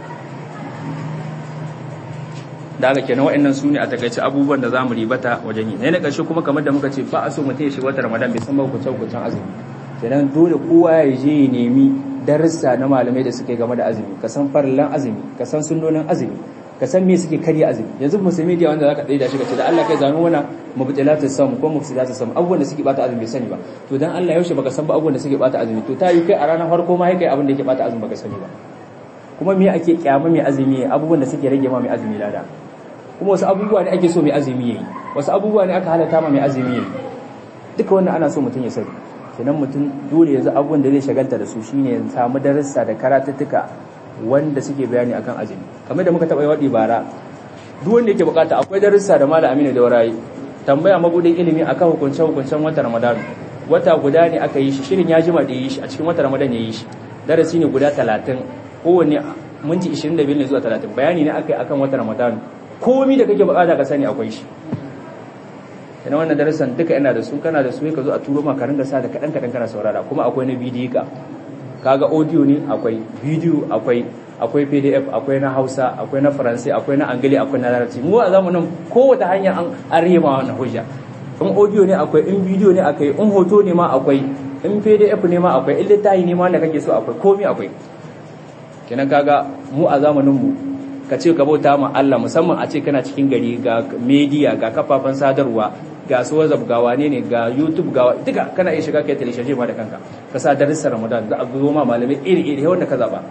da haka kenan wa'annan sune a takaice abubuwan da zamu ribata wajen yi ne na ƙarshe kuma kamar da muka ce ba a so mutum ya shiga wata Ramadan bai san ba hukuncin hukuncin azumi kenan dole kowa ya je ya nemi darussa na malamai da suke game da azumi ka san farillan azumi ka san sunnonin azumi ka san me suke karya azumi yanzu musulmi da wanda zaka da shi ka ce da Allah kai zano wana mubtilatu sam ko mufsidatu sam abubuwan da suke bata azumi bai sani ba to dan Allah yaushe baka san ba abubuwan da suke bata azumi to ta yi kai a ranar farko ma kai abin da yake bata azumi baka sani ba kuma me ake kyama mai azumi abubuwan da suke rage ma mai azumi lada kuma wasu abubuwa ne ake so mai azumi yayi wasu abubuwa ne aka halatta ma mai azumi yayi duka wannan ana so mutum ya sani kenan mutum dole yanzu abubuwan da zai shagalta da su shine ya samu darussa da karatuttuka wanda suke bayani akan azumi kamar da muka taɓa yawaɗi bara duk wanda yake bukata akwai darussa da malam aminu da warayi tambaya mabudin ilimi akan hukuncen hukuncen wata ramadan wata guda ne aka yi shi shirin ya jima da yi shi a cikin wata ramadan ya yi shi darasi ne guda talatin kowanne minti 25 ne zuwa talatin bayani ne aka yi akan wata ramadan komi da kake bukata ka sani akwai shi ina wannan darasan duka ina da su kana da su ka zo a turo maka ringa sa da kadan kadan kana saurara kuma akwai na bidiyo ka kaga audio ne akwai bidiyo akwai akwai pdf akwai na hausa akwai na faransa akwai na angali akwai na larabci mu a zamanin kowace hanya an arema wannan hujja in audio ne akwai in bidiyo ne akwai in hoto ne ma akwai in pdf ne ma akwai in littafi ne ma wanda kake so akwai komai akwai kenan kaga mu a zamanin mu ka ce ka bauta ma Allah musamman a ce kana cikin gari ga media ga kafafen sadarwa ga su WhatsApp ga wane ne ga YouTube ga duka kana iya shiga kai television ma da kanka ka sa darussan Ramadan za a zo ma malamai iri iri wanda ka zaba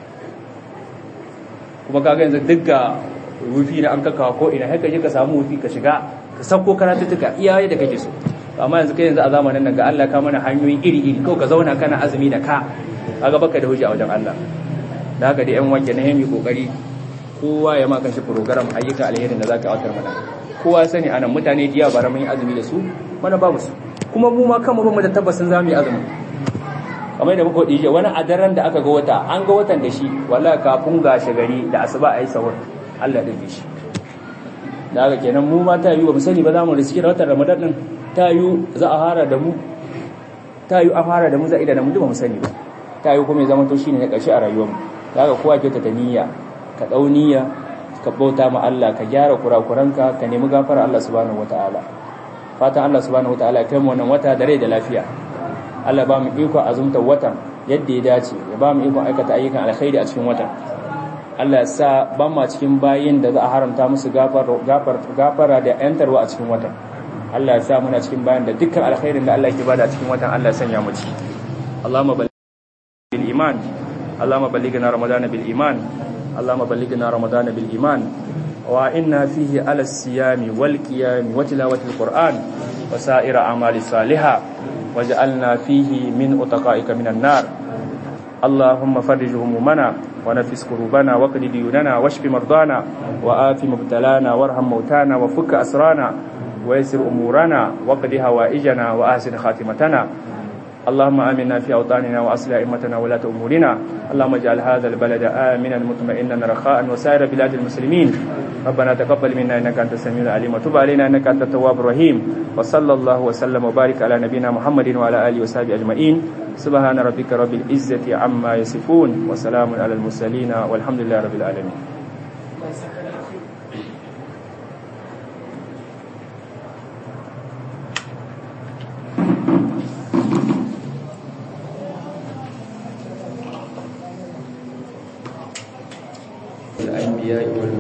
kuma kaga yanzu duk ga wufi na an kakawa ko ina haka je ka samu wufi ka shiga ka sako karatuttuka iyaye da kake so amma yanzu kai yanzu a zamanin nan ga Allah ka mana hanyoyi iri iri kawai ka zauna kana azumi da ka kaga baka da hujja a wajen Allah da haka dai yan wanke na yami kokari kowa ya maka shi program ayyuka alherin da zaka autar mana kowa sani anan mutane jiya bara mun yi azumi da su mana babu su kuma mu ma kanmu bamu da tabbasin zamu yi azumi kamar da muka dije wani a daren da aka ga wata an ga watan da shi wallahi kafin gashi gari da asuba ayi sahur Allah da shi da haka kenan mu ma ta yi ba mu sani ba za mu riski da watan Ramadan din ta yi za a fara da mu ta yi a fara da mu za a ida da mu ba mu sani ba ta yi kuma ya zama to shine na ƙarshe a rayuwar mu da haka kowa ke ta niyya ka dau niyya ka bauta ma Allah ka gyara kurakuranka ka nemi gafara Allah subhanahu wataala fatan Allah subhanahu wataala ya kai mu wannan wata da rai da lafiya Allah ba mu iko azumta watan yadda ya dace ya ba mu iko aikata ayyukan alkhairi a cikin watan Allah ya sa ban ma cikin bayin da za a haramta musu gafara da yantarwa a cikin watan Allah ya sa muna cikin bayin da dukkan alkhairin da Allah yake bada a cikin watan Allah ya sanya mu ci Allahumma ballighna bil iman Allahumma ballighna ramadana bil iman Allahumma ballighna ramadana bil iman wa inna fihi ala siyami wal qiyami wa tilawati al qur'an wa sa'ira amali salihah waj'alna fihi min utaqaika minan nar اللهم فرج همومنا ونفس كروبنا وقد ديوننا واشف مرضانا وآف مبتلانا وارحم موتانا وفك أسرانا ويسر أمورنا وقد هوائجنا وأحسن خاتمتنا اللهم آمنا في أوطاننا وأصل أئمتنا ولاة أمورنا اللهم اجعل هذا البلد آمنا مطمئنا رخاء وسائر بلاد المسلمين ربنا تقبل منا إنك أنت السميع العليم وتب علينا إنك أنت التواب الرحيم وصلى الله وسلم وبارك على نبينا محمد وعلى آله وصحبه أجمعين سبحان ربك رب العزة عما يصفون وسلام على المرسلين والحمد لله رب العالمين الأنبياء